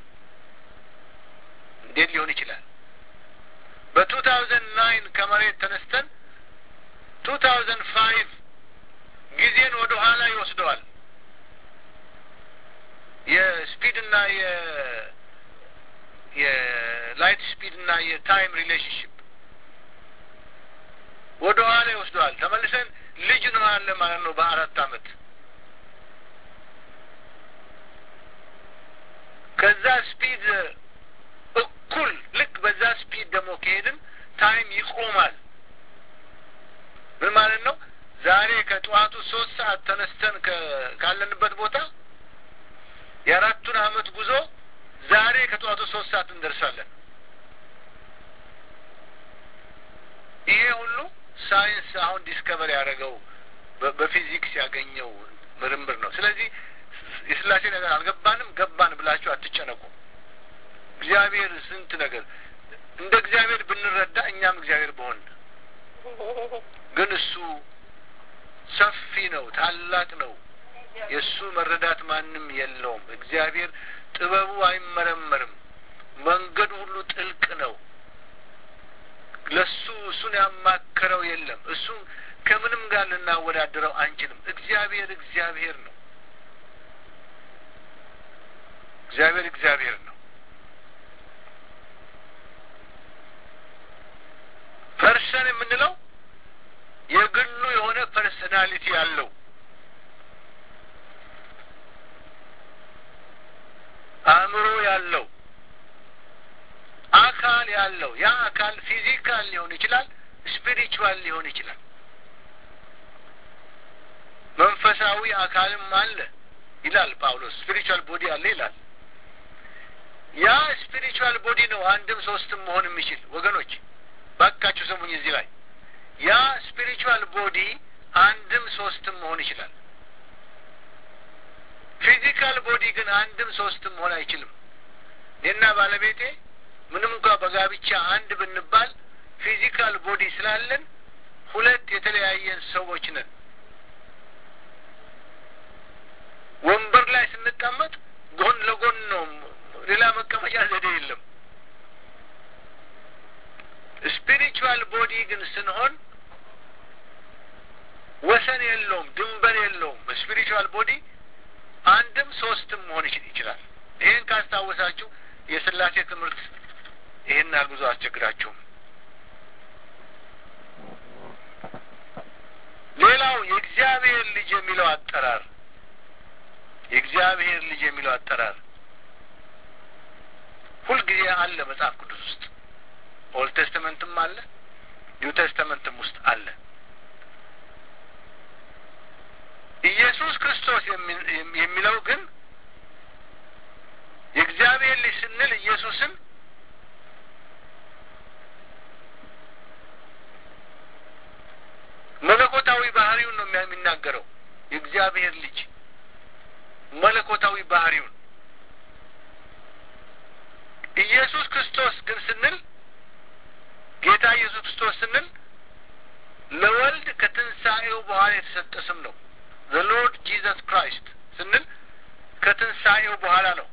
እንዴት ሊሆን ይችላል? በቱ ታውዘንድ ናይን ከመሬት ተነስተን ቱ ታውዘንድ ፋይቭ ጊዜን ወደ ኋላ ይወስደዋል። የስፒድ እና የ የላይት ስፒድ እና የታይም ሪሌሽንሽፕ ወደ ኋላ ይወስደዋል። ተመልሰን ልጅ እንሆናለን ማለት ነው በአራት ዓመት ከዛ ስፒድ እኩል ልክ በዛ ስፒድ ደግሞ ከሄድን ታይም ይቆማል። ምን ማለት ነው? ዛሬ ከጠዋቱ ሶስት ሰዓት ተነስተን ካለንበት ቦታ የአራቱን ዓመት ጉዞ ዛሬ ከጠዋቱ ሶስት ሰዓት እንደርሳለን። ይሄ ሁሉ ሳይንስ አሁን ዲስከቨር ያደረገው በፊዚክስ ያገኘው ምርምር ነው። ስለዚህ የስላሴ ነገር አልገባንም ገባን ብላችሁ አትጨነቁ። እግዚአብሔር ስንት ነገር እንደ እግዚአብሔር ብንረዳ እኛም እግዚአብሔር በሆን ግን እሱ ሰፊ ነው፣ ታላቅ ነው። የእሱ መረዳት ማንም የለውም። እግዚአብሔር ጥበቡ አይመረመርም። መንገዱ ሁሉ ጥልቅ ነው። ለሱ እሱን ያማከረው የለም። እሱን ከምንም ጋር ልናወዳድረው አንችልም። እግዚአብሔር እግዚአብሔር ነው። እግዚአብሔር እግዚአብሔር ነው። ፐርሰን የምንለው የግሉ የሆነ ፐርሰናሊቲ ያለው አእምሮ ያለው አካል ያለው ያ አካል ፊዚካል ሊሆን ይችላል፣ ስፒሪቹዋል ሊሆን ይችላል። መንፈሳዊ አካልም አለ ይላል ጳውሎስ። ስፒሪቹዋል ቦዲ አለ ይላል። ያ ስፒሪቹዋል ቦዲ ነው አንድም ሶስትም መሆን የሚችል ወገኖች፣ ባካችሁ ስሙኝ። እዚህ ላይ ያ ስፒሪቹዋል ቦዲ አንድም ሶስትም መሆን ይችላል። ፊዚካል ቦዲ ግን አንድም ሶስትም መሆን አይችልም። እኔና ባለቤቴ ምንም እንኳ በጋብቻ አንድ ብንባል ፊዚካል ቦዲ ስላለን ሁለት የተለያየን ሰዎች ነን። ወንበር ላይ ስንቀመጥ ጎን ለጎን ነው፣ ሌላ መቀመጫ ዘዴ የለም። ስፒሪቹዋል ቦዲ ግን ስንሆን ወሰን የለውም፣ ድንበር የለውም። ስፒሪቹዋል ቦዲ አንድም ሶስትም መሆን ይችላል። ይህን ካስታወሳችሁ የስላሴ ትምህርት ይህን ያህል ብዙ አስቸግራችሁም። ሌላው የእግዚአብሔር ልጅ የሚለው አጠራር የእግዚአብሔር ልጅ የሚለው አጠራር ሁልጊዜ አለ መጽሐፍ ቅዱስ ውስጥ ኦልድ ቴስተመንትም አለ፣ ኒው ቴስተመንትም ውስጥ አለ። ኢየሱስ ክርስቶስ የሚለው ግን የእግዚአብሔር ልጅ ስንል ኢየሱስን መለኮታዊ ባህሪውን ነው የሚናገረው። የእግዚአብሔር ልጅ መለኮታዊ ባህሪውን ኢየሱስ ክርስቶስ ግን ስንል ጌታ ኢየሱስ ክርስቶስ ስንል ለወልድ ከትንሣኤው በኋላ የተሰጠ ስም ነው። ዘ ሎርድ ጂዘስ ክራይስት ስንል ከትንሣኤው በኋላ ነው።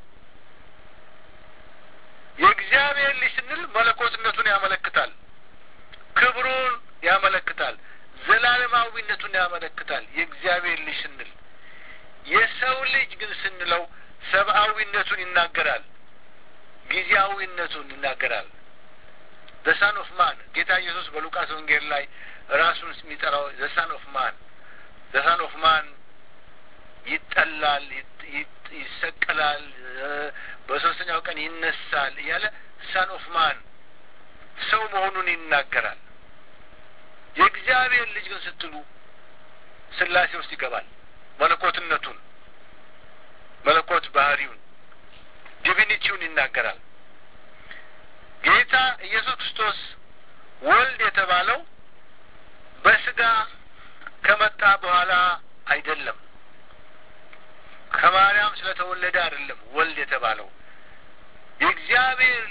የእግዚአብሔር ልጅ ስንል መለኮትነቱን ያመለክታል፣ ክብሩን ያመለክታል፣ ዘላለማዊነቱን ያመለክታል። የእግዚአብሔር ልጅ ስንል የሰው ልጅ ግን ስንለው ሰብአዊነቱን ይናገራል፣ ጊዜያዊነቱን ይናገራል። ዘሳን ኦፍ ማን ጌታ ኢየሱስ በሉቃስ ወንጌል ላይ ራሱን የሚጠራው ዘሳን ኦፍ ማን ዘሳን ኦፍ ማን ይጠላል፣ ይሰቀላል፣ በሶስተኛው ቀን ይነሳል እያለ ሳን ኦፍ ማን ሰው መሆኑን ይናገራል። የእግዚአብሔር ልጅ ግን ስትሉ ስላሴ ውስጥ ይገባል። መለኮትነቱን መለኮት ባህሪውን ዲቪኒቲውን ይናገራል። ጌታ ኢየሱስ ክርስቶስ ወልድ የተባለው በስጋ ከመጣ በኋላ አይደለም። ከማርያም ስለተወለደ አይደለም ወልድ የተባለው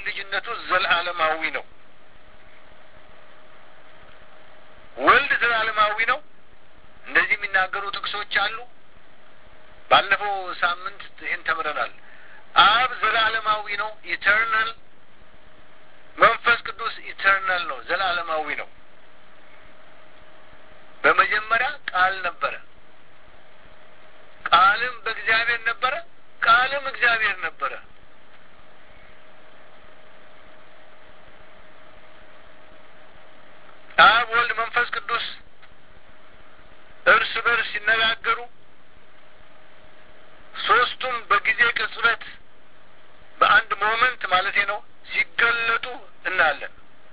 ልጅነቱ ዘላለማዊ ነው። ወልድ ዘላለማዊ ነው። እንደዚህ የሚናገሩ ጥቅሶች አሉ። ባለፈው ሳምንት ይህን ተምረናል። አብ ዘላለማዊ ነው፣ ኢተርናል። መንፈስ ቅዱስ ኢተርናል ነው፣ ዘላለማዊ ነው። በመጀመሪያ ቃል ነበረ፣ ቃልም በእግዚአብሔር ነበረ፣ ቃልም እግዚአብሔር ነበረ። አብ፣ ወልድ፣ መንፈስ ቅዱስ እርስ በርስ ሲነጋገሩ ሶስቱም በጊዜ ቅጽበት በአንድ ሞመንት ማለቴ ነው ሲገለጡ እናያለን።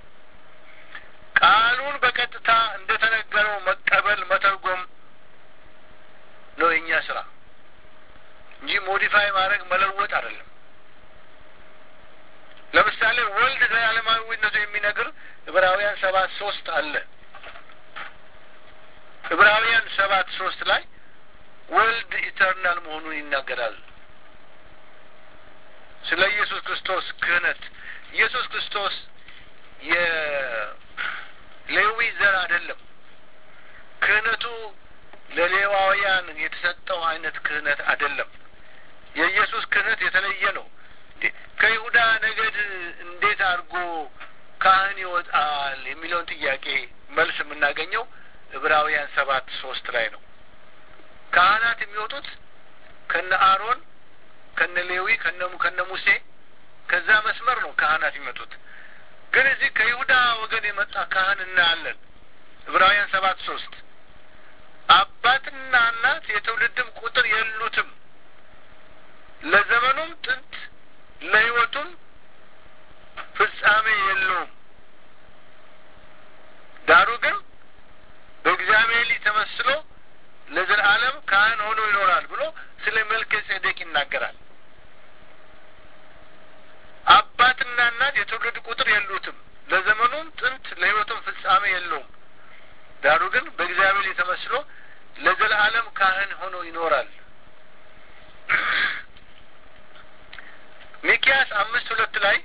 ቃሉን በቀጥታ እንደተነገረው መቀበል መተርጎም ነው የእኛ ስራ እንጂ ሞዲፋይ ማድረግ መለወጥ አይደለም። ለምሳሌ ወልድ ዘላለማዊነቱ የሚነግር ዕብራውያን ሰባት ሶስት አለ። ዕብራውያን ሰባት ሶስት ላይ ወልድ ኢተርናል መሆኑን ይናገራል። ስለ ኢየሱስ ክርስቶስ ክህነት ኢየሱስ ክርስቶስ የሌዊ ዘር አይደለም። ክህነቱ ለሌዋውያን የተሰጠው አይነት ክህነት አይደለም። የኢየሱስ ክህነት የተለየ ነው። ከይሁዳ ነገድ እንዴት አድርጎ ካህን ይወጣል የሚለውን ጥያቄ መልስ የምናገኘው ዕብራውያን ሰባት ሶስት ላይ ነው። ካህናት የሚወጡት ከነ አሮን ከነ ሌዊ ከነ ከነ ሙሴ ከዛ መስመር ነው ካህናት የሚመጡት። ግን እዚህ ከይሁዳ ወገን የመጣ ካህን እናያለን። ዕብራውያን ሰባት ሶስት አባትና እናት የትውልድም ቁጥር የሉትም፣ ለዘመኑም ጥንት ለሕይወቱም ፍጻሜ የለውም። ዳሩ ግን በእግዚአብሔር ልጅ ተመስሎ ለዘላለም ካህን ሆኖ ይኖራል ብሎ ስለ መልከ ጼዴቅ ይናገራል። አባትና እናት የትውልድ ቁጥር የሉትም፣ ለዘመኑም ጥንት ለሕይወቱም ፍጻሜ የለውም። ዳሩ ግን በእግዚአብሔር ልጅ ተመስሎ ለዘላለም ካህን ሆኖ ይኖራል። ሚኪያስ አምስት ሁለት ላይ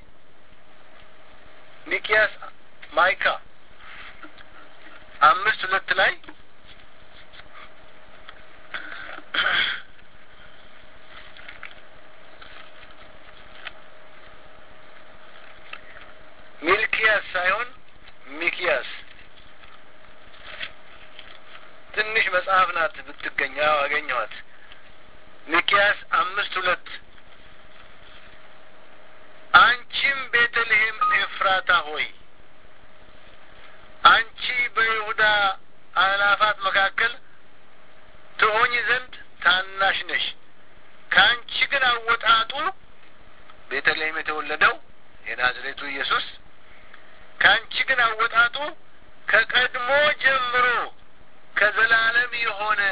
ሚኪያስ ማይካ አምስት ሁለት ላይ ሚልኪያስ ሳይሆን ሚኪያስ ትንሽ መጽሐፍ ናት ብትገኝ አገኘኋት። ሚኪያስ አምስት ሁለት አንቺም ቤተልሔም ኤፍራታ ሆይ አንቺ በይሁዳ አእላፋት መካከል ትሆኝ ዘንድ ታናሽ ነሽ። ከአንቺ ግን አወጣጡ ቤተልሔም የተወለደው የናዝሬቱ ኢየሱስ ከአንቺ ግን አወጣጡ ከቀድሞ ጀምሮ ከዘላለም የሆነ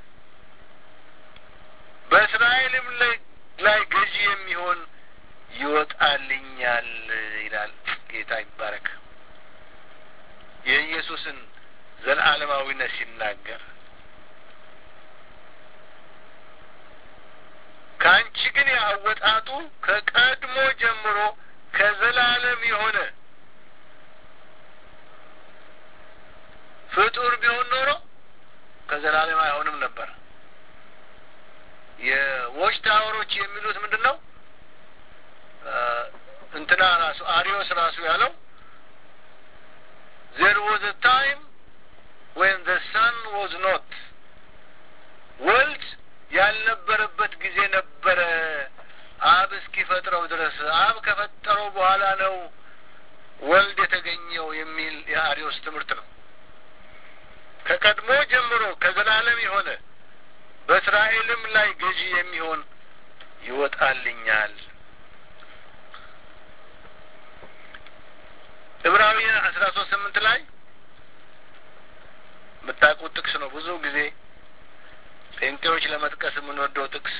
በእስራኤልም ላይ ገዢ የሚሆን ይወጣልኛል ይላል። ጌታ ይባረክ። የኢየሱስን ዘላለማዊነት ሲናገር ከአንቺ ግን ያወጣጡ ከቀድሞ ጀምሮ ከዘላለም የሆነ ፍጡር ቢሆን ኖሮ ከዘላለም አይሆንም ነበር። የዎች ታወሮች የሚሉት ምንድን ነው? እንትና ራሱ አሪዮስ ራሱ ያለው ዜር ዋዝ አ ታይም ዌን ዘ ሰን ዋዝ ኖት ወልድ ያልነበረበት ጊዜ ነበረ አብ እስኪፈጥረው ድረስ አብ ከፈጠረው በኋላ ነው ወልድ የተገኘው የሚል የአሪዮስ ትምህርት ነው። ከቀድሞ ጀምሮ ከዘላለም የሆነ በእስራኤልም ላይ ገዢ የሚሆን ይወጣልኛል። ዕብራውያን አስራ ሶስት ስምንት ላይ የምታውቁት ጥቅስ ነው። ብዙ ጊዜ ጴንጤዎች ለመጥቀስ የምንወደው ጥቅስ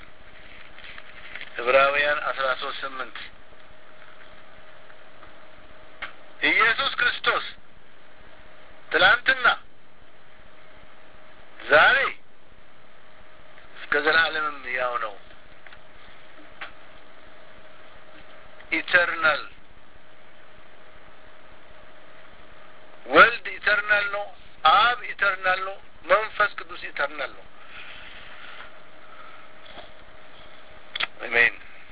ዕብራውያን አስራ ሶስት ስምንት ኢየሱስ ክርስቶስ ትላንትና ዛሬ እስከ ዘላለምም ያው ነው። ኢተርናል ወልድ ኢተርናል ነው። አብ ኢተርናል ነው። መንፈስ ቅዱስ ኢተርናል ነው። አሜን።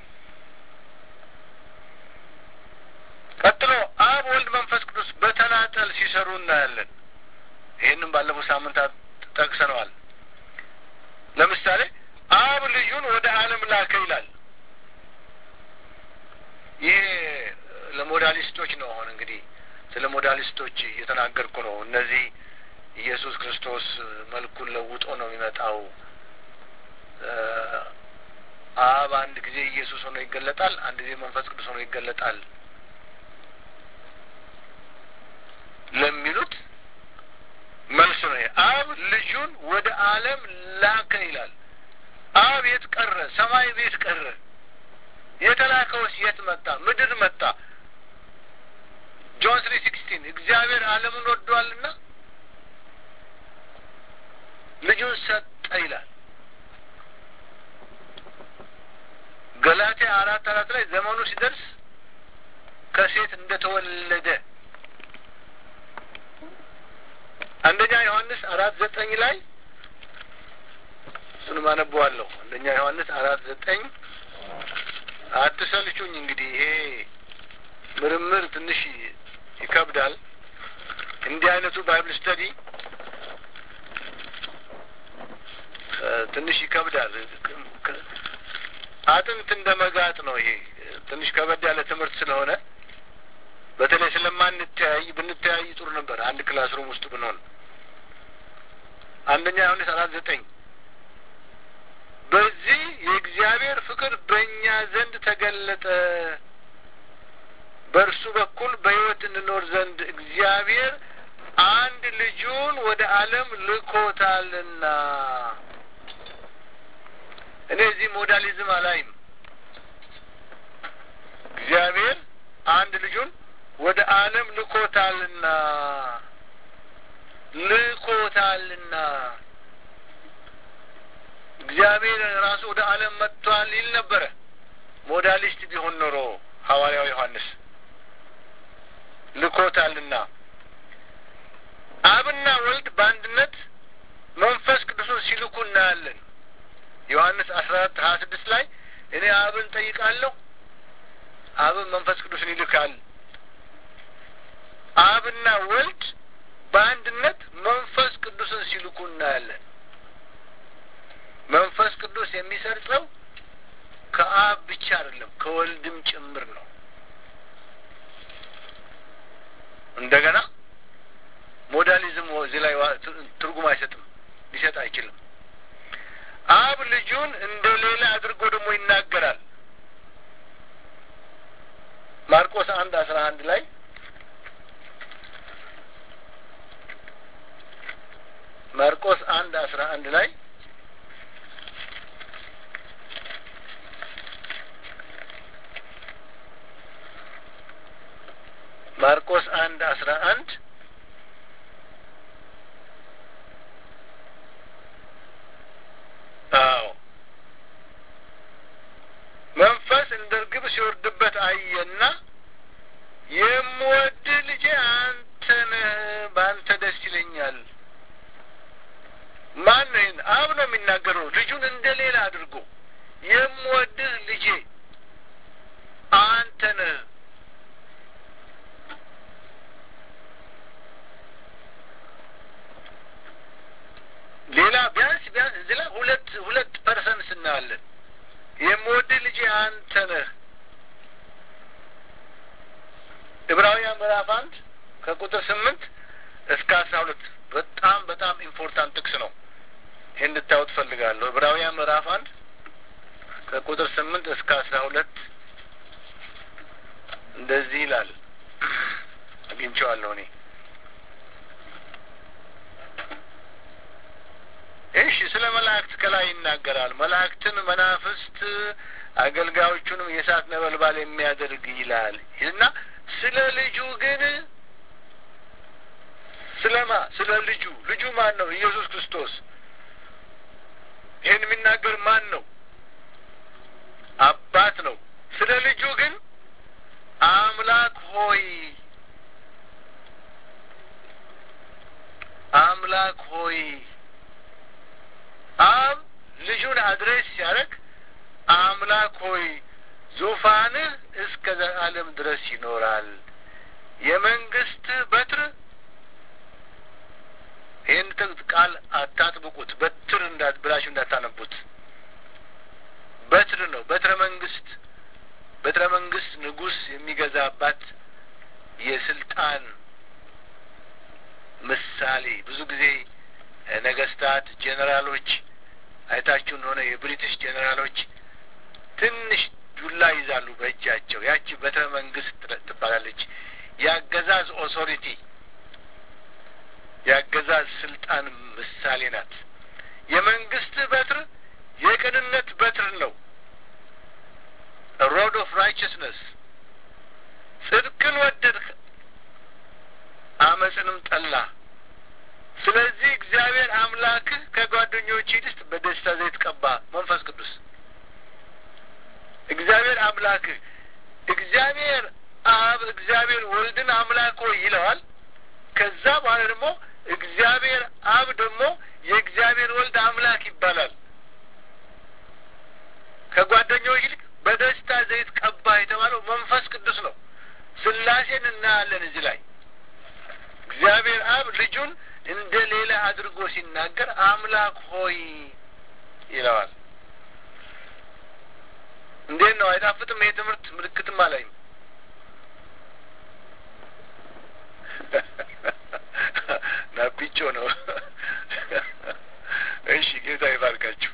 ቀጥሎ አብ፣ ወልድ፣ መንፈስ ቅዱስ በተናጠል ሲሰሩ እናያለን። ይህንም ባለፈው ሳምንታት ጠቅሰነዋል። ለምሳሌ አብ ልጁን ወደ ዓለም ላከ ይላል። ይሄ ለሞዳሊስቶች ነው። አሁን እንግዲህ ስለ ሞዳሊስቶች እየተናገርኩ ነው። እነዚህ ኢየሱስ ክርስቶስ መልኩን ለውጦ ነው የሚመጣው። አብ አንድ ጊዜ ኢየሱስ ሆኖ ይገለጣል፣ አንድ ጊዜ መንፈስ ቅዱስ ሆኖ ይገለጣል ለሚሉት መልስ ነው። አብ ልጁን ወደ ዓለም ላከ ይላል። አብ የት ቀረ? ሰማይ ቤት ቀረ? የተላከውስ የት መጣ? ምድር መጣ። ጆን ስሪ ሲክስቲን እግዚአብሔር ዓለምን ወዷልና ልጁን ሰጠ ይላል። ገላትያ አራት አራት ላይ ዘመኑ ሲደርስ ከሴት እንደተወለደ አንደኛ ዮሐንስ አራት ዘጠኝ ላይ እሱንም አነበዋለሁ። አንደኛ ዮሐንስ አራት ዘጠኝ አትሰልቹኝ። እንግዲህ ይሄ ምርምር ትንሽ ይከብዳል። እንዲህ አይነቱ ባይብል ስተዲ ትንሽ ይከብዳል። አጥንት እንደ መጋጥ ነው። ይሄ ትንሽ ከበድ ያለ ትምህርት ስለሆነ በተለይ ስለማንተያይ ብንተያይ ጥሩ ነበር። አንድ ክላስ ሩም ውስጥ ብንሆን አንደኛ ዮሐንስ አራት ዘጠኝ በዚህ የእግዚአብሔር ፍቅር በእኛ ዘንድ ተገለጠ፣ በእርሱ በኩል በሕይወት እንኖር ዘንድ እግዚአብሔር አንድ ልጁን ወደ ዓለም ልኮታልና። እኔ እዚህ ሞዳሊዝም አላይም። እግዚአብሔር አንድ ልጁን ወደ ዓለም ልኮታልና ልኮታልና እግዚአብሔር ራሱ ወደ ዓለም መጥቷል ይል ነበረ። ሞዳሊስት ቢሆን ኖሮ ሐዋርያው ዮሐንስ ልኮታልና አብና ወልድ በአንድነት መንፈስ ቅዱስን ሲልኩ እናያለን። ዮሐንስ አስራ አራት ሀያ ስድስት ላይ እኔ አብን ጠይቃለሁ፣ አብን መንፈስ ቅዱስን ይልካል። አብና ወልድ በአንድነት መንፈስ ቅዱስን ሲልኩ እናያለን። መንፈስ ቅዱስ የሚሰርጸው ከአብ ብቻ አይደለም ከወልድም ጭምር ነው። እንደገና ሞዳሊዝም እዚህ ላይ ትርጉም አይሰጥም፣ ሊሰጥ አይችልም። አብ ልጁን እንደ ሌላ አድርጎ ደግሞ ይናገራል። ማርቆስ አንድ አስራ አንድ ላይ ማርቆስ አንድ አስራ አንድ ላይ ማርቆስ አንድ አስራ አንድ አዎ መንፈስ እንደ እርግብ ሲወርድበት አየና የምወድህ ልጄ አንተ ነህ፣ በአንተ ደስ ይለኛል። ማን ነው ይህን? አብ ነው የሚናገረው። ልጁን እንደ ሌላ አድርጎ የምወድህ ልጄ አንተ ነህ ሌላ ቢያንስ ቢያንስ እዚህ ላይ ሁለት ሁለት ፐርሰንት እናያለን። የምወድህ ልጄ አንተ ነህ። ዕብራውያን ምዕራፍ አንድ ከቁጥር ስምንት እስከ አስራ ሁለት በጣም በጣም ኢምፖርታንት ጥቅስ ነው። ይህ እንድታዩት ፈልጋለሁ። ዕብራውያን ምዕራፍ አንድ ከቁጥር ስምንት እስከ አስራ ሁለት እንደዚህ ይላል። አግኝቼዋለሁ እኔ እሺ ስለ መላእክት ከላይ ይናገራል። መላእክትን መናፍስት አገልጋዮቹንም የእሳት ነበልባል የሚያደርግ ይላል እና ስለ ልጁ ግን ስለማ ስለ ልጁ ልጁ ማን ነው? ኢየሱስ ክርስቶስ። ይህን የሚናገር ማን ነው? አባት ነው። ስለ ልጁ ግን አምላክ ሆይ አምላክ ሆይ አብ ልጁን አድሬስ ሲያደርግ አምላክ ሆይ ዙፋንህ እስከ ዘላለም ድረስ ይኖራል። የመንግስት በትር ይህን ቃል አታጥብቁት፣ በትር እንዳት ብላችሁ እንዳታነቡት። በትር ነው። በትረ መንግስት በትረ መንግስት ንጉስ የሚገዛባት የስልጣን ምሳሌ። ብዙ ጊዜ ነገስታት፣ ጄኔራሎች አይታችሁ እንደሆነ የብሪቲሽ ጄኔራሎች ትንሽ ዱላ ይዛሉ በእጃቸው። ያቺ በትረ መንግስት ትባላለች። የአገዛዝ ኦቶሪቲ የአገዛዝ ስልጣን ምሳሌ ናት። የመንግስት በትር የቅንነት በትር ነው። ሮድ ኦፍ ራይቸስነስ ጽድቅን ወደድክ፣ አመፅንም ጠላ። ስለዚህ እግዚአብሔር አምላክህ ከጓደኞች ይልቅ በደስታ ዘይት ቀባ። መንፈስ ቅዱስ እግዚአብሔር አምላክህ እግዚአብሔር አብ እግዚአብሔር ወልድን አምላክ ሆይ ይለዋል። ከዛ በኋላ ደግሞ እግዚአብሔር አብ ደግሞ የእግዚአብሔር ወልድ አምላክ ይባላል። ከጓደኞች ይልቅ በደስታ ዘይት ቀባ የተባለው መንፈስ ቅዱስ ነው። ስላሴን እናያለን እዚህ ላይ እግዚአብሔር አብ ልጁን እንደ ሌላ አድርጎ ሲናገር አምላክ ሆይ ይለዋል። እንዴት ነው? አይጣፍጥም? ይሄ ትምህርት ምልክትም አላይም። ናፒቾ ነው። እሺ፣ ጌታ ይባርካችሁ።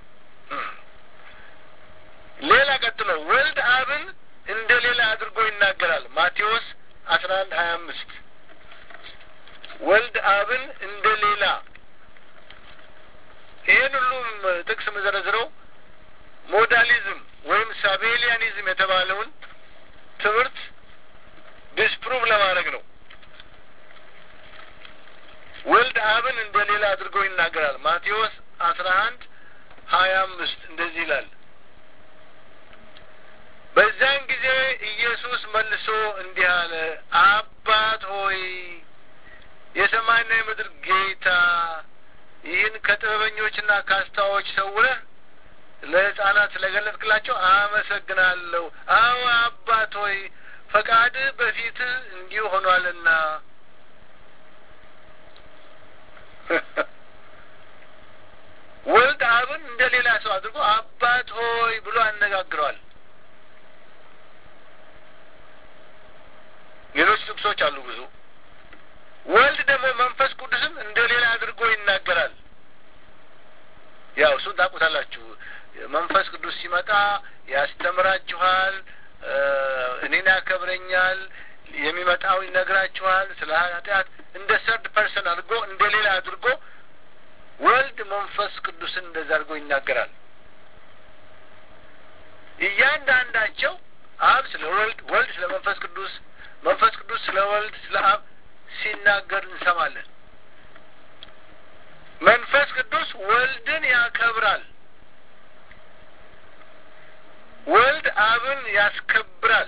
ሌላ ቀጥሎ ወልድ አብን እንደ ሌላ አድርጎ ይናገራል። ማቴዎስ አስራ አንድ ሀያ አምስት ወልድ አብን እንደ ሌላ ይህን ሁሉም ጥቅስ መዘረዝረው ሞዳሊዝም ወይም ሳቤሊያኒዝም የተባለውን ትምህርት ዲስፕሩቭ ለማድረግ ነው። ወልድ አብን እንደ ሌላ አድርጎ ይናገራል። ማቴዎስ አስራ አንድ ሀያ አምስት እንደዚህ ይላል። በዚያን ጊዜ ኢየሱስ መልሶ እንዲህ አለ፣ አባት ሆይ የሰማይና የምድር ጌታ ይህን ከጥበበኞችና ከአስተዋዮች ሰውረህ ለሕፃናት ስለገለጥክላቸው አመሰግናለሁ። አዎ አባት ሆይ ፈቃድህ በፊትህ እንዲሁ ሆኗልና። ወልድ አብን እንደ ሌላ ሰው አድርጎ አባት ሆይ ብሎ አነጋግረዋል። ሌሎች ጥቅሶች አሉ ብዙ። ወልድ ደግሞ መንፈስ ቅዱስን እንደ ሌላ አድርጎ ይናገራል። ያው እሱን ታውቁታላችሁ። መንፈስ ቅዱስ ሲመጣ ያስተምራችኋል፣ እኔን ያከብረኛል፣ የሚመጣው ይነግራችኋል። ስለ ኃጢአት እንደ ሰርድ ፐርሰን አድርጎ እንደ ሌላ አድርጎ ወልድ መንፈስ ቅዱስን እንደዛ አድርጎ ይናገራል። እያንዳንዳቸው አብ ስለ ወልድ፣ ወልድ ስለ መንፈስ ቅዱስ፣ መንፈስ ቅዱስ ስለ ወልድ፣ ስለ አብ ሲናገር እንሰማለን። መንፈስ ቅዱስ ወልድን ያከብራል። ወልድ አብን ያስከብራል።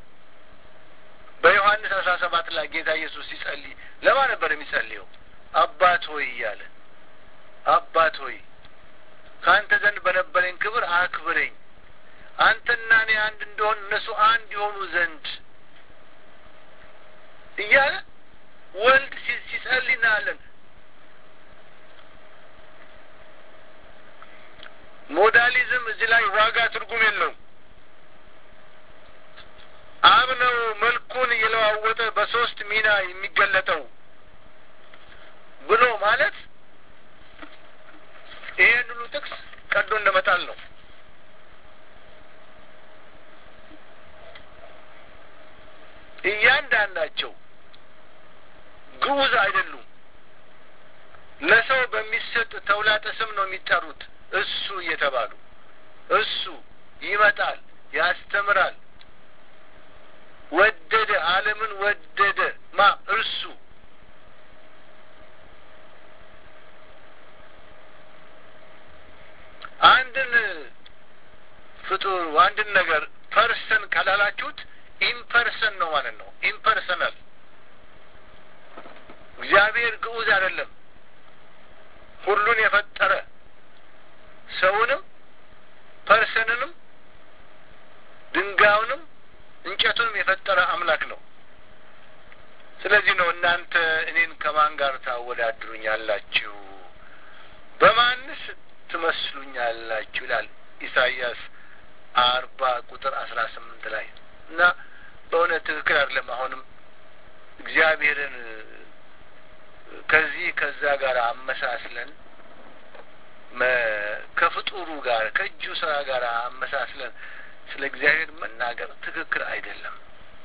በዮሐንስ አስራ ሰባት ላይ ጌታ ኢየሱስ ሲጸልይ ለማን ነበር የሚጸልየው? አባት ሆይ እያለ አባት ሆይ ከአንተ ዘንድ በነበረኝ ክብር አክብረኝ፣ አንተና እኔ አንድ እንደሆን እነሱ አንድ የሆኑ ዘንድ እያለ ወልድ ሲጸልይ እናያለን። ሞዳሊዝም እዚህ ላይ ዋጋ ትርጉም የለውም። አብ ነው መልኩን እየለዋወጠ በሶስት ሚና የሚገለጠው ብሎ ማለት ይሄን ሁሉ ጥቅስ ቀዶ እንደመጣል ነው። እያንዳንዳቸው ግዑዝ አይደሉም። ለሰው በሚሰጥ ተውላጠ ስም ነው የሚጠሩት። እሱ እየተባሉ እሱ ይመጣል፣ ያስተምራል፣ ወደደ፣ ዓለምን ወደደ። ማ እርሱ አንድን ፍጡር አንድን ነገር ፐርሰን ካላላችሁት ኢምፐርሰን ነው ማለት ነው። ኢምፐርሰናል እግዚአብሔር ግዑዝ አይደለም። ሁሉን የፈጠረ ሰውንም ፐርሰንንም ድንጋዩንም እንጨቱንም የፈጠረ አምላክ ነው። ስለዚህ ነው እናንተ እኔን ከማን ጋር ታወዳድሩኛላችሁ? በማንስ ትመስሉኛላችሁ? ይላል ኢሳይያስ አርባ ቁጥር አስራ ስምንት ላይ እና በእውነት ትክክል አይደለም። አሁንም እግዚአብሔርን ከዚህ ከዛ ጋር አመሳስለን ከፍጡሩ ጋር ከእጁ ስራ ጋር አመሳስለን ስለ እግዚአብሔር መናገር ትክክል አይደለም።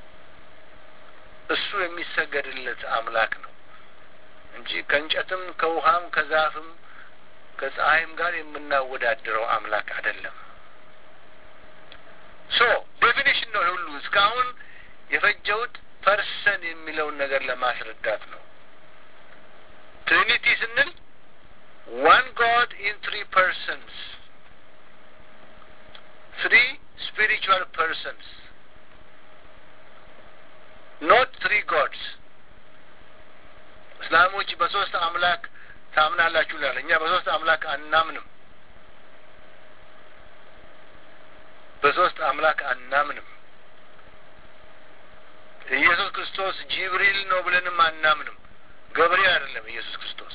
እሱ የሚሰገድለት አምላክ ነው እንጂ ከእንጨትም ከውሃም ከዛፍም ከፀሐይም ጋር የምናወዳድረው አምላክ አይደለም። ሶ ዴፊኒሽን ነው ሁሉ እስካሁን የፈጀውት ፐርሰን የሚለውን ነገር ለማስረዳት ነው። ትሪኒቲ ስንል ዋን ጋድ ኢን ትሪ ፐርሰንስ ትሪ ስፒሪቹዋል ፐርሰንስ ኖት ትሪ ጎድስ። እስላሞች በሶስት አምላክ ታምናላችሁ ይላል። እኛ በሶስት አምላክ አናምንም። በሶስት አምላክ አናምንም። ኢየሱስ ክርስቶስ ጂብሪል ነው ብለንም አናምንም። ገብርኤል አይደለም ኢየሱስ ክርስቶስ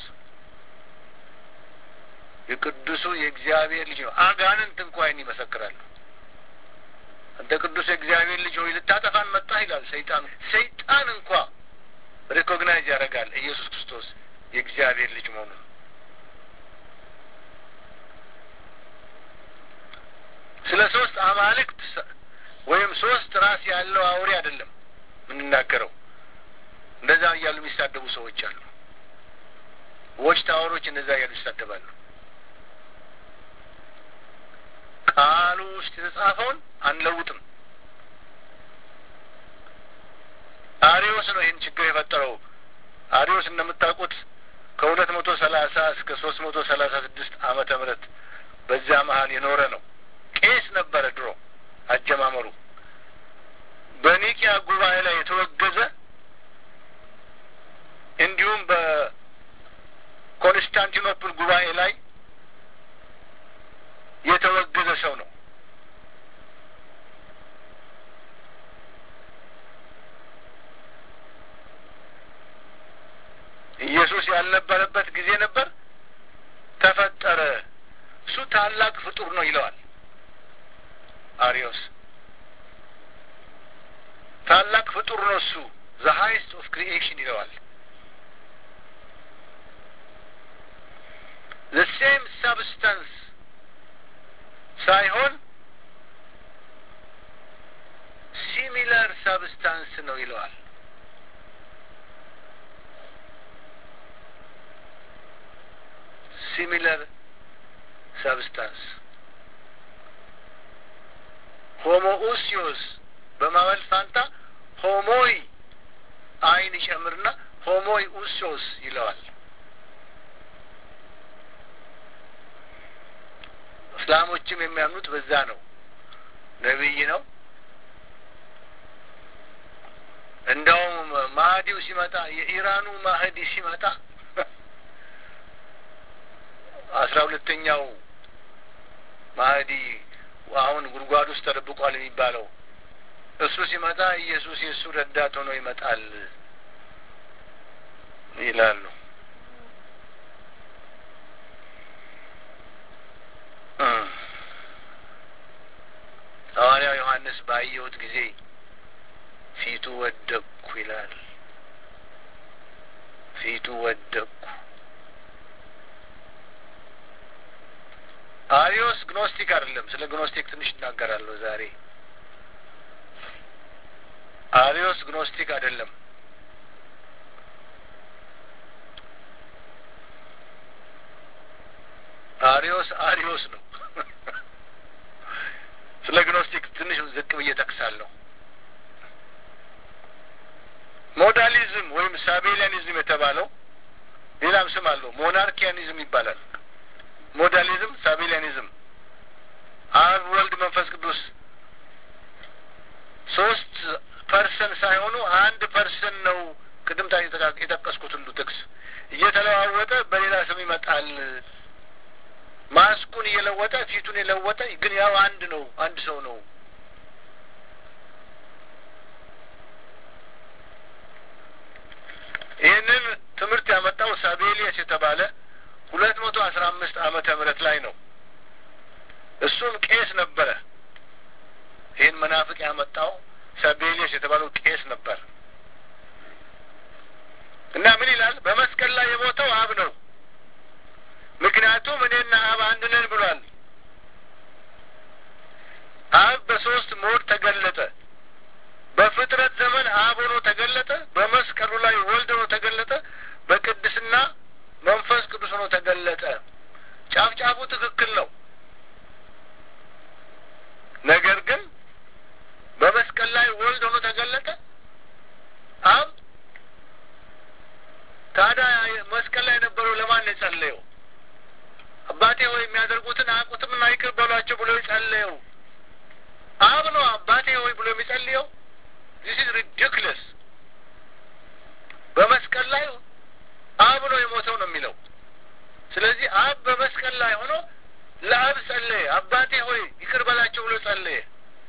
የቅዱሱ የእግዚአብሔር ልጅ ነው። አጋንንት እንኳን ይመሰክራሉ። አንተ ቅዱስ የእግዚአብሔር ልጅ ሆይ ልታጠፋን መጣህ ይላል ሰይጣን። ሰይጣን እንኳ ሪኮግናይዝ ያደርጋል ኢየሱስ ክርስቶስ የእግዚአብሔር ልጅ መሆኑን። ስለ ሶስት አማልክት ወይም ሶስት ራስ ያለው አውሬ አይደለም የምንናገረው። እንደዛ እያሉ የሚሳደቡ ሰዎች አሉ። ዎች ታወሮች እንደዛ እያሉ ይሳደባሉ። ቃሉ ውስጥ የተጻፈውን አንለውጥም። አሪዮስ ነው ይህን ችግር የፈጠረው። አሪዮስ እንደምታውቁት ከሁለት መቶ ሰላሳ እስከ ሶስት መቶ ሰላሳ ስድስት ዓመተ ምህረት በዚያ መሀል የኖረ ነው። ቄስ ነበረ ድሮ አጀማመሩ። በኒቂያ ጉባኤ ላይ የተወገዘ እንዲሁም በኮንስታንቲኖፕል ጉባኤ ላይ የተወገዘ ሰው ነው። ኢየሱስ ያልነበረበት ጊዜ ነበር፣ ተፈጠረ። እሱ ታላቅ ፍጡር ነው ይለዋል አሪዮስ። ታላቅ ፍጡር ነው እሱ ዘ ሀይስት ኦፍ ክሪኤሽን ይለዋል። ዘ ሴም ሰብስታንስ ሳይሆን ሲሚላር ሰብስታንስ ነው ይለዋል። ሲሚላር ሰብስታንስ ሆሞኡሲዮስ በማመል ፋንታ ሆሞይ አይን ይጨምርና ሆሞይ ኡሲዮስ ይለዋል። እስላሞችም የሚያምኑት በዛ ነው። ነቢይ ነው። እንደውም ማህዲው ሲመጣ የኢራኑ ማህዲ ሲመጣ አስራ ሁለተኛው ማህዲ አሁን ጉድጓድ ውስጥ ተደብቋል የሚባለው እሱ ሲመጣ ኢየሱስ የእሱ ረዳት ሆኖ ይመጣል ይላሉ። ሐዋርያው ዮሐንስ ባየሁት ጊዜ ፊቱ ወደቅኩ ይላል። ፊቱ ወደቅኩ። አሪዮስ ግኖስቲክ አይደለም። ስለ ግኖስቲክ ትንሽ እናገራለሁ ዛሬ። አሪዮስ ግኖስቲክ አይደለም። አሪዮስ አሪዮስ ነው። ስለ ግኖስቲክ ትንሽ ዝቅ ብዬ ጠቅሳለሁ። ሞዳሊዝም ወይም ሳቤሊያኒዝም የተባለው ሌላም ስም አለው። ሞናርኪያኒዝም ይባላል። ሞዳሊዝም፣ ሳቤሊያኒዝም አብ፣ ወልድ፣ መንፈስ ቅዱስ ሶስት ፐርሰን ሳይሆኑ አንድ ፐርሰን ነው። ቅድም ታ የጠቀስኩት ሁሉ ጥቅስ እየተለዋወጠ በሌላ ስም ይመጣል። ማስኩን እየለወጠ ፊቱን የለወጠ ግን ያው አንድ ነው፣ አንድ ሰው ነው። ይህንን ትምህርት ያመጣው ሳቤሊየስ የተባለ ሁለት መቶ አስራ አምስት ዓመተ ምህረት ላይ ነው። እሱም ቄስ ነበረ። ይህን መናፍቅ ያመጣው ሳቤሊየስ የተባለው ቄስ ነበር እና ምን ይላል? በመስቀል ላይ የሞተው አብ ነው። ምክንያቱም እኔና አብ አንድ ነን ብሏል። አብ በሶስት ሞድ ተገለጠ። በፍጥረት ዘመን አብ ሆኖ ተገለጠ። በመስቀሉ ላይ ወልድ ሆኖ ተገለጠ። በቅድስና መንፈስ ቅዱስ ሆኖ ተገለጠ። ጫፍ ጫፉ ትክክል ነው። ነገር ግን በመስቀል ላይ ወልድ ሆኖ ተገለጠ አብ። ታዲያ መስቀል ላይ የነበረው ለማን ነው የጸለየው? አባቴ ሆይ የሚያደርጉትን አያውቁትምና ይቅር በሏቸው ብሎ የጸለየው አብ ነው። አባቴ ሆይ ብሎ የሚጸልየው ዚስ ኢዝ ሪዲክለስ። በመስቀል ላይ አብ ነው የሞተው ነው የሚለው። ስለዚህ አብ በመስቀል ላይ ሆኖ ለአብ ጸለየ። አባቴ ሆይ ይቅር በላቸው ብሎ ጸለየ።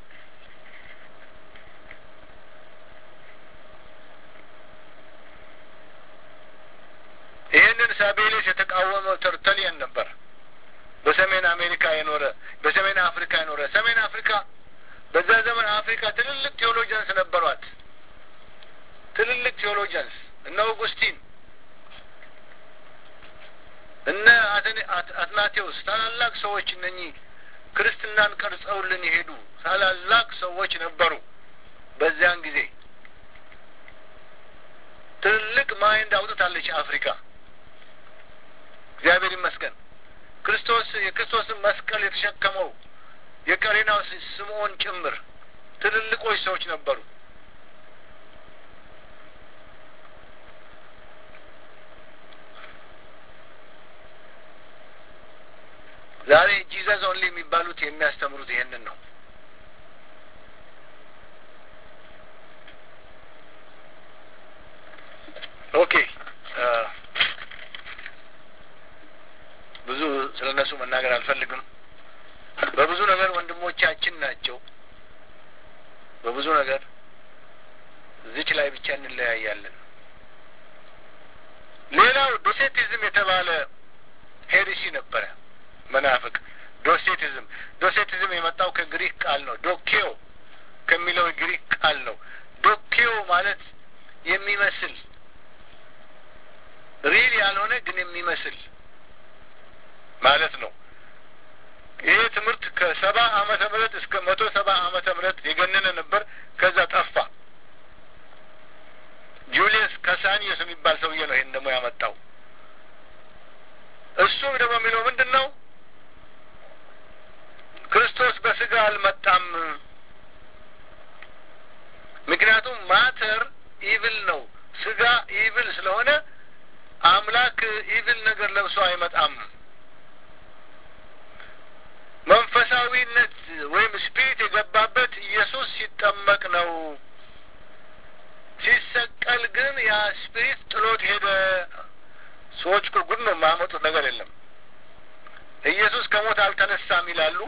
ይህንን ሳቤሌስ የተቃወመው ተርተሊየን ነበር። በሰሜን አሜሪካ የኖረ በሰሜን አፍሪካ የኖረ ሰሜን አፍሪካ በዛ ዘመን አፍሪካ ትልልቅ ቴዎሎጂያንስ ነበሯት። ትልልቅ ቴዎሎጂያንስ እነ ኦጉስቲን እነ አትናቴዎስ ታላላቅ ሰዎች እነኚህ ክርስትናን ቀርጸውልን የሄዱ ታላላቅ ሰዎች ነበሩ። በዚያን ጊዜ ትልልቅ ማይንድ አውጥታለች አፍሪካ። እግዚአብሔር ይመስገን። ክርስቶስ የክርስቶስን መስቀል የተሸከመው የቀሬናው ስምዖን ጭምር ትልልቆች ሰዎች ነበሩ። ዛሬ ጂዘስ ኦንሊ የሚባሉት የሚያስተምሩት ይሄንን ነው። ኦኬ ብዙ ስለ እነሱ መናገር አልፈልግም። በብዙ ነገር ወንድሞቻችን ናቸው። በብዙ ነገር እዚች ላይ ብቻ እንለያያለን። ሌላው ዶሴቲዝም የተባለ ሄሪሲ ነበረ። መናፍቅ ዶሴቲዝም ዶሴቲዝም የመጣው ከግሪክ ቃል ነው። ዶኬዮ ከሚለው የግሪክ ቃል ነው። ዶኬዮ ማለት የሚመስል ሪል ያልሆነ ግን የሚመስል ማለት ነው። ይሄ ትምህርት ከሰባ ዓመተ ምህረት እስከ መቶ ሰባ ዓመተ ምህረት የገነነ ነበር። ከዛ ጠፋ። ጁሊየስ ካሳኒዮስ የሚባል ሰውዬ ነው ይህን ደግሞ ያመጣው። እሱ ደግሞ የሚለው ምንድን ነው? ክርስቶስ በስጋ አልመጣም። ምክንያቱም ማተር ኢቭል ነው። ስጋ ኢቭል ስለሆነ አምላክ ኢቭል ነገር ለብሶ አይመጣም። መንፈሳዊነት ወይም ስፒሪት የገባበት ኢየሱስ ሲጠመቅ ነው። ሲሰቀል ግን ያ ስፒሪት ጥሎት ሄደ። ሰዎች እኮ ጉድ ነው የማያመጡት ነገር የለም። ኢየሱስ ከሞት አልተነሳም ይላሉ።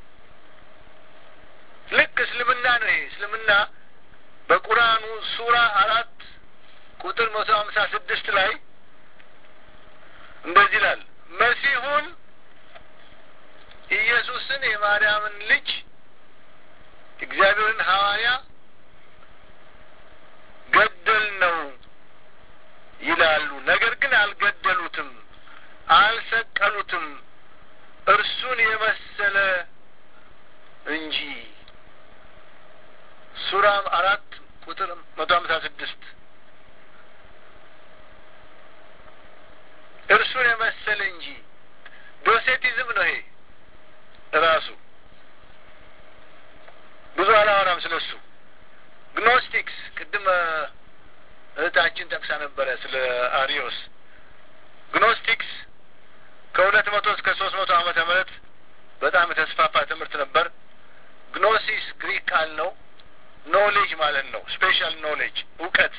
ልክ እስልምና ነው ይሄ እስልምና በቁርአኑ ሱራ አራት ቁጥር መቶ ሀምሳ ስድስት ላይ እንደዚህ ይላል መሲሁን ኢየሱስን የማርያምን ልጅ እግዚአብሔርን ሐዋርያ ገደል ነው ይላሉ። ነገር ግን አልገደሉትም፣ አልሰቀሉትም እርሱን የመሰለ እንጂ። ሱራ አራት ቁጥር መቶ ሀምሳ ስድስት እርሱን የመሰለ እንጂ ዶሴቲዝም ነው ይሄ ራሱ ብዙ አላወራም ስለ እሱ። ግኖስቲክስ ቅድም እህታችን ጠቅሳ ነበረ ስለ አሪዮስ። ግኖስቲክስ ከሁለት መቶ እስከ ሶስት መቶ ዓመተ ምህረት በጣም የተስፋፋ ትምህርት ነበር። ግኖሲስ ግሪክ ቃል ነው። ኖ ነው። ስፔሻል ኖሌጅ እውቀት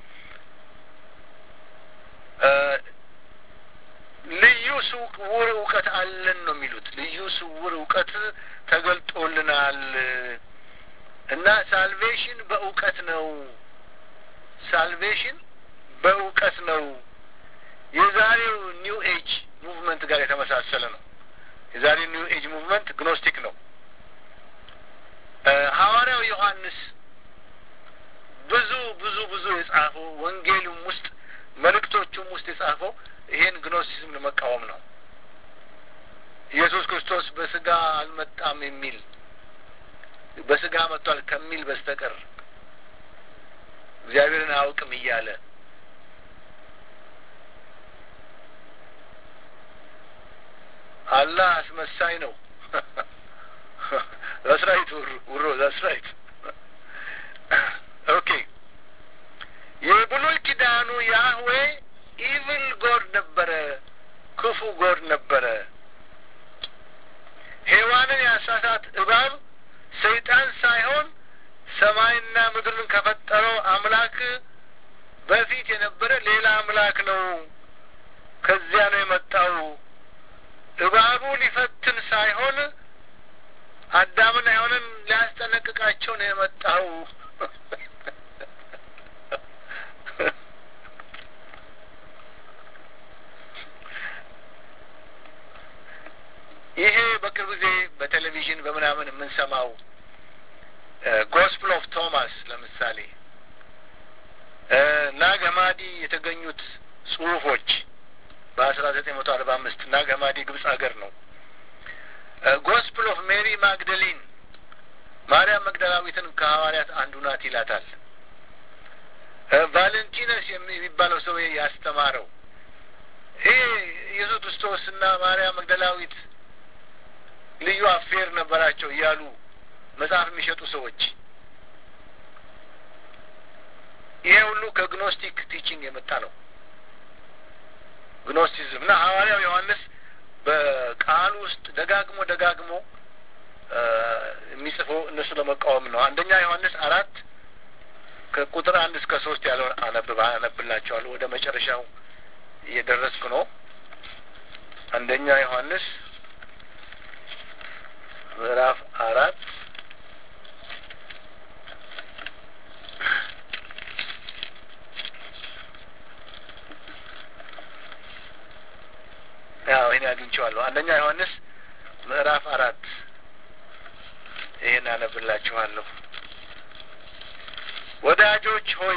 ልዩ ስውር እውቀት አለን ነው የሚሉት። ልዩ ስውር እውቀት ተገልጦልናል እና ሳልቬሽን በእውቀት ነው። ሳልቬሽን በእውቀት ነው። የዛሬው ኒው ኤጅ ሙቭመንት ጋር የተመሳሰለ ነው። የዛሬው ኒው ኤጅ ሙቭመንት ግኖስቲክ ነው። ሐዋርያው ዮሐንስ ብዙ ብዙ ብዙ የጻፈው ወንጌሉም ውስጥ መልእክቶቹም ውስጥ የጻፈው ይሄን ግኖሲዝም ለመቃወም ነው። ኢየሱስ ክርስቶስ በስጋ አልመጣም የሚል በስጋ መጥቷል ከሚል በስተቀር እግዚአብሔርን አያውቅም እያለ አላህ አስመሳይ ነው። ዛስራይት ውሮ ዛስራይት ኦኬ። የብሉይ ኪዳኑ ያህዌ ኢቭል ጎድ ነበረ፣ ክፉ ጎድ ነበረ። ሔዋንን ያሳሳት እባብ ሰይጣን ሳይሆን ሰማይና ምድርን ከፈጠረው አምላክ በፊት የነበረ ሌላ አምላክ ነው። ከዚያ ነው የመጣው። እባቡ ሊፈትን ሳይሆን አዳምን ሔዋንን ሊያስጠነቅቃቸው ነው የመጣው። ይሄ በቅርብ ጊዜ በቴሌቪዥን በምናምን የምንሰማው ጎስፕል ኦፍ ቶማስ ለምሳሌ ናግ ሐማዲ የተገኙት ጽሁፎች በአስራ ዘጠኝ መቶ አርባ አምስት ናግ ሐማዲ ግብጽ ሀገር ነው። ጎስፕል ኦፍ ሜሪ ማግደሊን ማርያም መግደላዊትን ከሐዋርያት አንዱ ናት ይላታል። ቫለንቲነስ የሚባለው ሰው ያስተማረው ይሄ ኢየሱስ ክርስቶስ እና ማርያም መግደላዊት ልዩ አፌር ነበራቸው እያሉ መጽሐፍ የሚሸጡ ሰዎች ይሄ ሁሉ ከግኖስቲክ ቲቺንግ የመጣ ነው። ግኖስቲዝም እና ሐዋርያው ዮሐንስ በቃሉ ውስጥ ደጋግሞ ደጋግሞ የሚጽፈው እነሱ ለመቃወም ነው። አንደኛ ዮሐንስ አራት ከቁጥር አንድ እስከ ሶስት ያለውን አነብባ አነብላቸዋለሁ። ወደ መጨረሻው እየደረስኩ ነው። አንደኛ ዮሐንስ ምዕራፍ አራት ያው ይህን አግኝቼዋለሁ። አንደኛ ዮሐንስ ምዕራፍ አራት ይህን አነብላችኋለሁ። ወዳጆች ሆይ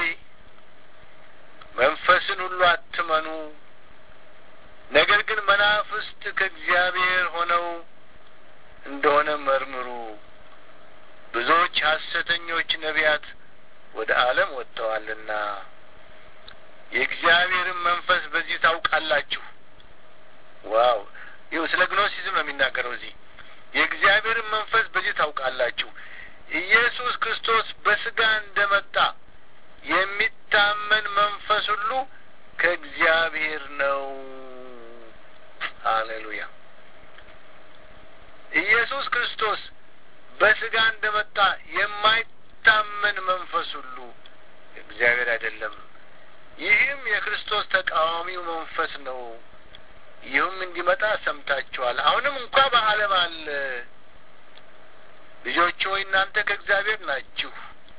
መንፈስን ሁሉ አትመኑ፣ ነገር ግን መናፍስት ከእግዚአብሔር ሆነው እንደሆነ መርምሩ። ብዙዎች ሐሰተኞች ነቢያት ወደ ዓለም ወጥተዋልና የእግዚአብሔርን መንፈስ በዚህ ታውቃላችሁ። ዋው! ይኸው ስለ ግኖሲዝም ነው የሚናገረው እዚህ። የእግዚአብሔርን መንፈስ በዚህ ታውቃላችሁ፣ ኢየሱስ ክርስቶስ በስጋ እንደመጣ የሚታመን መንፈስ ሁሉ ከእግዚአብሔር ነው። ሃሌሉያ! ኢየሱስ ክርስቶስ በስጋ እንደመጣ የማይታመን መንፈስ ሁሉ እግዚአብሔር አይደለም። ይህም የክርስቶስ ተቃዋሚው መንፈስ ነው። ይህም እንዲመጣ ሰምታችኋል። አሁንም እንኳ በዓለም አለ። ልጆች ሆይ እናንተ ከእግዚአብሔር ናችሁ፣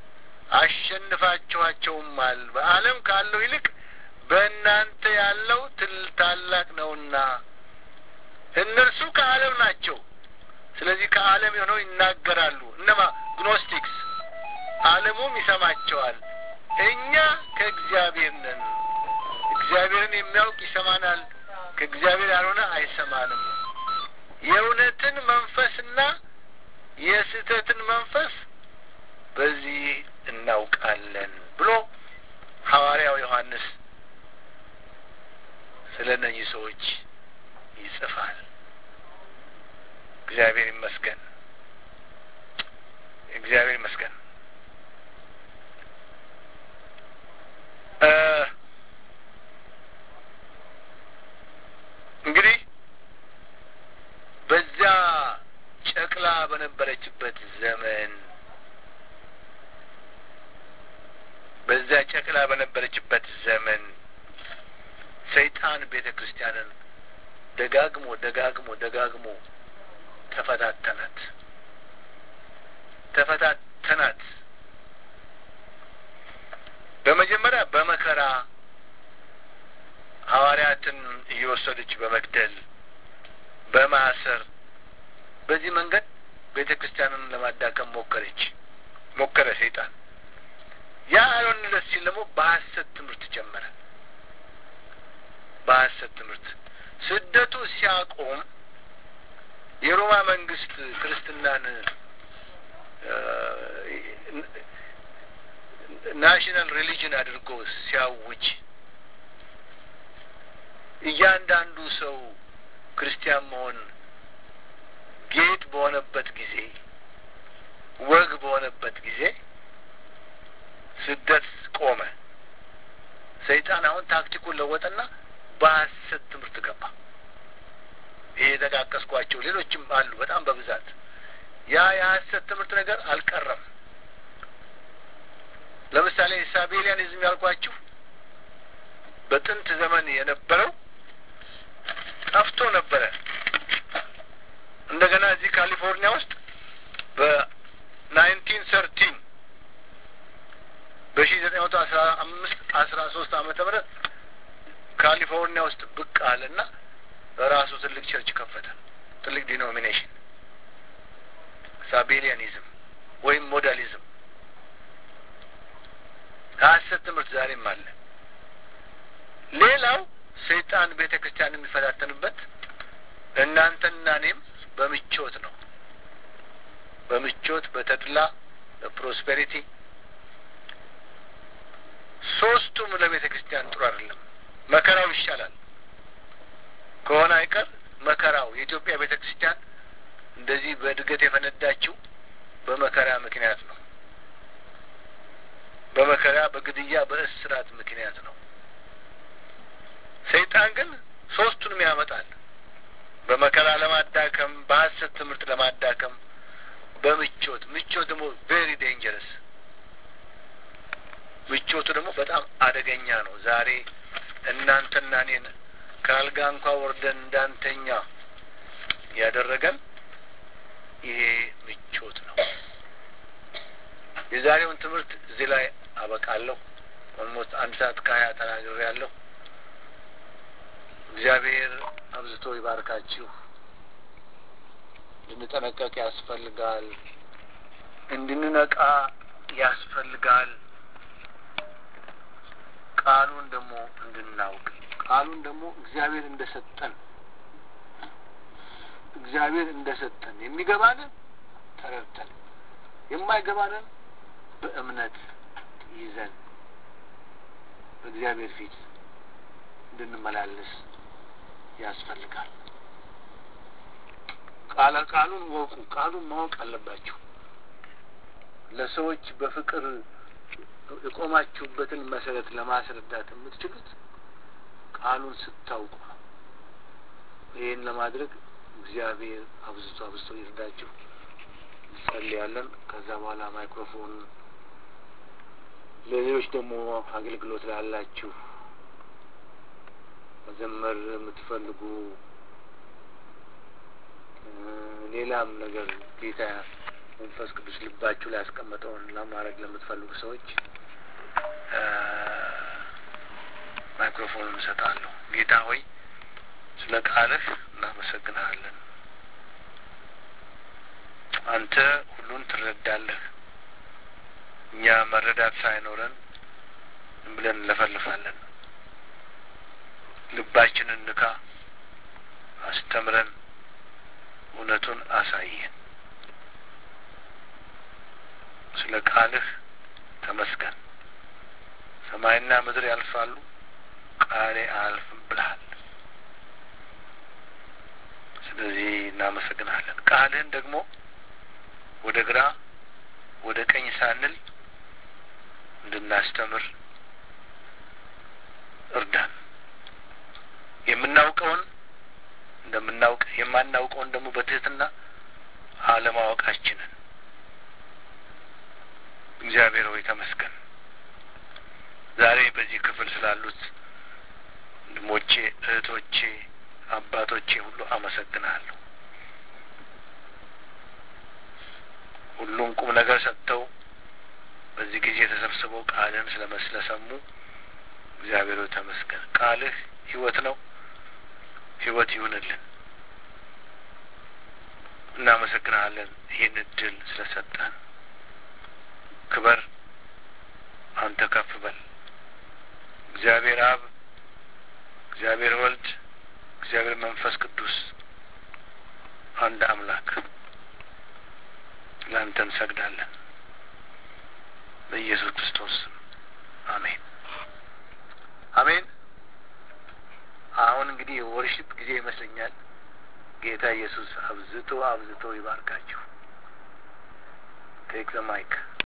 አሸንፋችኋቸውማል። በዓለም ካለው ይልቅ በእናንተ ያለው ትል ታላቅ ነውና እነርሱ ከዓለም ናቸው። ስለዚህ ከዓለም የሆነው ይናገራሉ። እነማ ግኖስቲክስ፣ ዓለሙም ይሰማቸዋል። እኛ ከእግዚአብሔር ነን። እግዚአብሔርን የሚያውቅ ይሰማናል፣ ከእግዚአብሔር ያልሆነ አይሰማንም። የእውነትን መንፈስና የስህተትን መንፈስ በዚህ እናውቃለን ብሎ ሐዋርያው ዮሐንስ ስለ እነዚህ ሰዎች ይጽፋል። እግዚአብሔር ይመስገን። እግዚአብሔር ይመስገን። እንግዲህ በዚያ ጨቅላ በነበረችበት ዘመን በዛ ጨቅላ በነበረችበት ዘመን ሰይጣን ቤተ ክርስቲያንን ደጋግሞ ደጋግሞ ደጋግሞ ተፈታተናት ተፈታተናት። በመጀመሪያ በመከራ ሐዋርያትን እየወሰደች በመግደል በማሰር በዚህ መንገድ ቤተ ክርስቲያንን ለማዳከም ሞከረች ሞከረ ሰይጣን። ያ አልሆንለት ሲል ደግሞ በሐሰት ትምህርት ጀመረ። በሐሰት ትምህርት ስደቱ ሲያቆም የሮማ መንግስት ክርስትናን ናሽናል ሪሊጅን አድርጎ ሲያውጅ እያንዳንዱ ሰው ክርስቲያን መሆን ጌጥ በሆነበት ጊዜ ወግ በሆነበት ጊዜ ስደት ቆመ። ሰይጣን አሁን ታክቲኩን ለወጠና በሐሰት ትምህርት ገባ። ይሄ የጠቃቀስኳቸው ሌሎችም አሉ በጣም በብዛት ያ የሐሰት ትምህርት ነገር አልቀረም። ለምሳሌ ሳቤሊያኒዝም ያልኳችሁ በጥንት ዘመን የነበረው ጠፍቶ ነበረ። እንደገና እዚህ ካሊፎርኒያ ውስጥ በናይንቲን ሰርቲን በሺ ዘጠኝ መቶ አስራ አምስት አስራ ሶስት ዓመተ ምህረት ካሊፎርኒያ ውስጥ ብቅ አለና ራሱ ትልቅ ቸርች ከፈተ። ትልቅ ዲኖሚኔሽን ሳቤሊያኒዝም ወይም ሞዳሊዝም ሐሰት ትምህርት ዛሬም አለ። ሌላው ሰይጣን ቤተ ክርስቲያን የሚፈታተንበት እናንተና እኔም በምቾት ነው። በምቾት በተድላ በፕሮስፔሪቲ ሶስቱም ለቤተ ክርስቲያን ጥሩ አይደለም። መከራው ይሻላል ከሆነ አይቀር መከራው የኢትዮጵያ ቤተ ክርስቲያን እንደዚህ በእድገት የፈነዳችው በመከራ ምክንያት ነው። በመከራ በግድያ በእስራት ምክንያት ነው። ሰይጣን ግን ሶስቱንም ያመጣል። በመከራ ለማዳከም፣ በሐሰት ትምህርት ለማዳከም፣ በምቾት ምቾት ደግሞ ቬሪ ዴንጀረስ ምቾቱ ደግሞ በጣም አደገኛ ነው። ዛሬ እናንተና እኔን ከአልጋ እንኳ ወርደን እንዳንተኛ ያደረገን ይሄ ምቾት ነው። የዛሬውን ትምህርት እዚህ ላይ አበቃለሁ። ኦልሞስት አንድ ሰዓት ከሀያ ተናግሬ ያለሁ። እግዚአብሔር አብዝቶ ይባርካችሁ። እንድንጠነቀቅ ያስፈልጋል። እንድንነቃ ያስፈልጋል። ቃሉን ደግሞ እንድናውቅ ቃሉን ደግሞ እግዚአብሔር እንደ ሰጠን እግዚአብሔር እንደ ሰጠን የሚገባንን ተረድተን የማይገባንን በእምነት ይዘን በእግዚአብሔር ፊት እንድንመላለስ ያስፈልጋል። ቃለ ቃሉን ወቁ። ቃሉን ማወቅ አለባችሁ። ለሰዎች በፍቅር የቆማችሁበትን መሰረት ለማስረዳት የምትችሉት ቃሉን ስታውቁ ነው። ይህን ለማድረግ እግዚአብሔር አብዝቶ አብዝቶ ይርዳችሁ። እንጸልያለን። ከዛ በኋላ ማይክሮፎን ለሌሎች ደግሞ አገልግሎት ላላችሁ መዘመር የምትፈልጉ ሌላም ነገር ጌታ መንፈስ ቅዱስ ልባችሁ ላይ ያስቀመጠውን ለማድረግ ለምትፈልጉ ሰዎች ማይክሮፎኑን እሰጣለሁ። ጌታ ሆይ ስለ ቃልህ እናመሰግንሃለን። አንተ ሁሉን ትረዳለህ። እኛ መረዳት ሳይኖረን ብለን እንለፈልፋለን። ልባችንን ንካ፣ አስተምረን፣ እውነቱን አሳየን። ስለ ቃልህ ተመስገን። ሰማይና ምድር ያልፋሉ፣ ቃሌ አያልፍም ብልሃል። ስለዚህ እናመሰግናለን። ቃልህን ደግሞ ወደ ግራ ወደ ቀኝ ሳንል እንድናስተምር እርዳን። የምናውቀውን እንደምናውቅ የማናውቀውን ደግሞ በትህትና አለማወቃችንን እግዚአብሔር ሆይ ተመስገን። ዛሬ በዚህ ክፍል ስላሉት ወንድሞቼ፣ እህቶቼ፣ አባቶቼ ሁሉ አመሰግናለሁ። ሁሉም ቁም ነገር ሰጥተው በዚህ ጊዜ ተሰብስበው ቃልህን ስለመስለሰሙ እግዚአብሔር ተመስገን። ቃልህ ሕይወት ነው። ሕይወት ይሁንልን። እናመሰግናለን ይህን እድል ስለሰጠን። ክበር፣ አንተ ከፍ በል። እግዚአብሔር አብ፣ እግዚአብሔር ወልድ፣ እግዚአብሔር መንፈስ ቅዱስ አንድ አምላክ ለአንተ እንሰግዳለን። በኢየሱስ ክርስቶስ ስም አሜን፣ አሜን። አሁን እንግዲህ የወርሽፕ ጊዜ ይመስለኛል። ጌታ ኢየሱስ አብዝቶ አብዝቶ ይባርካችሁ። ቴክ ዘ ማይክ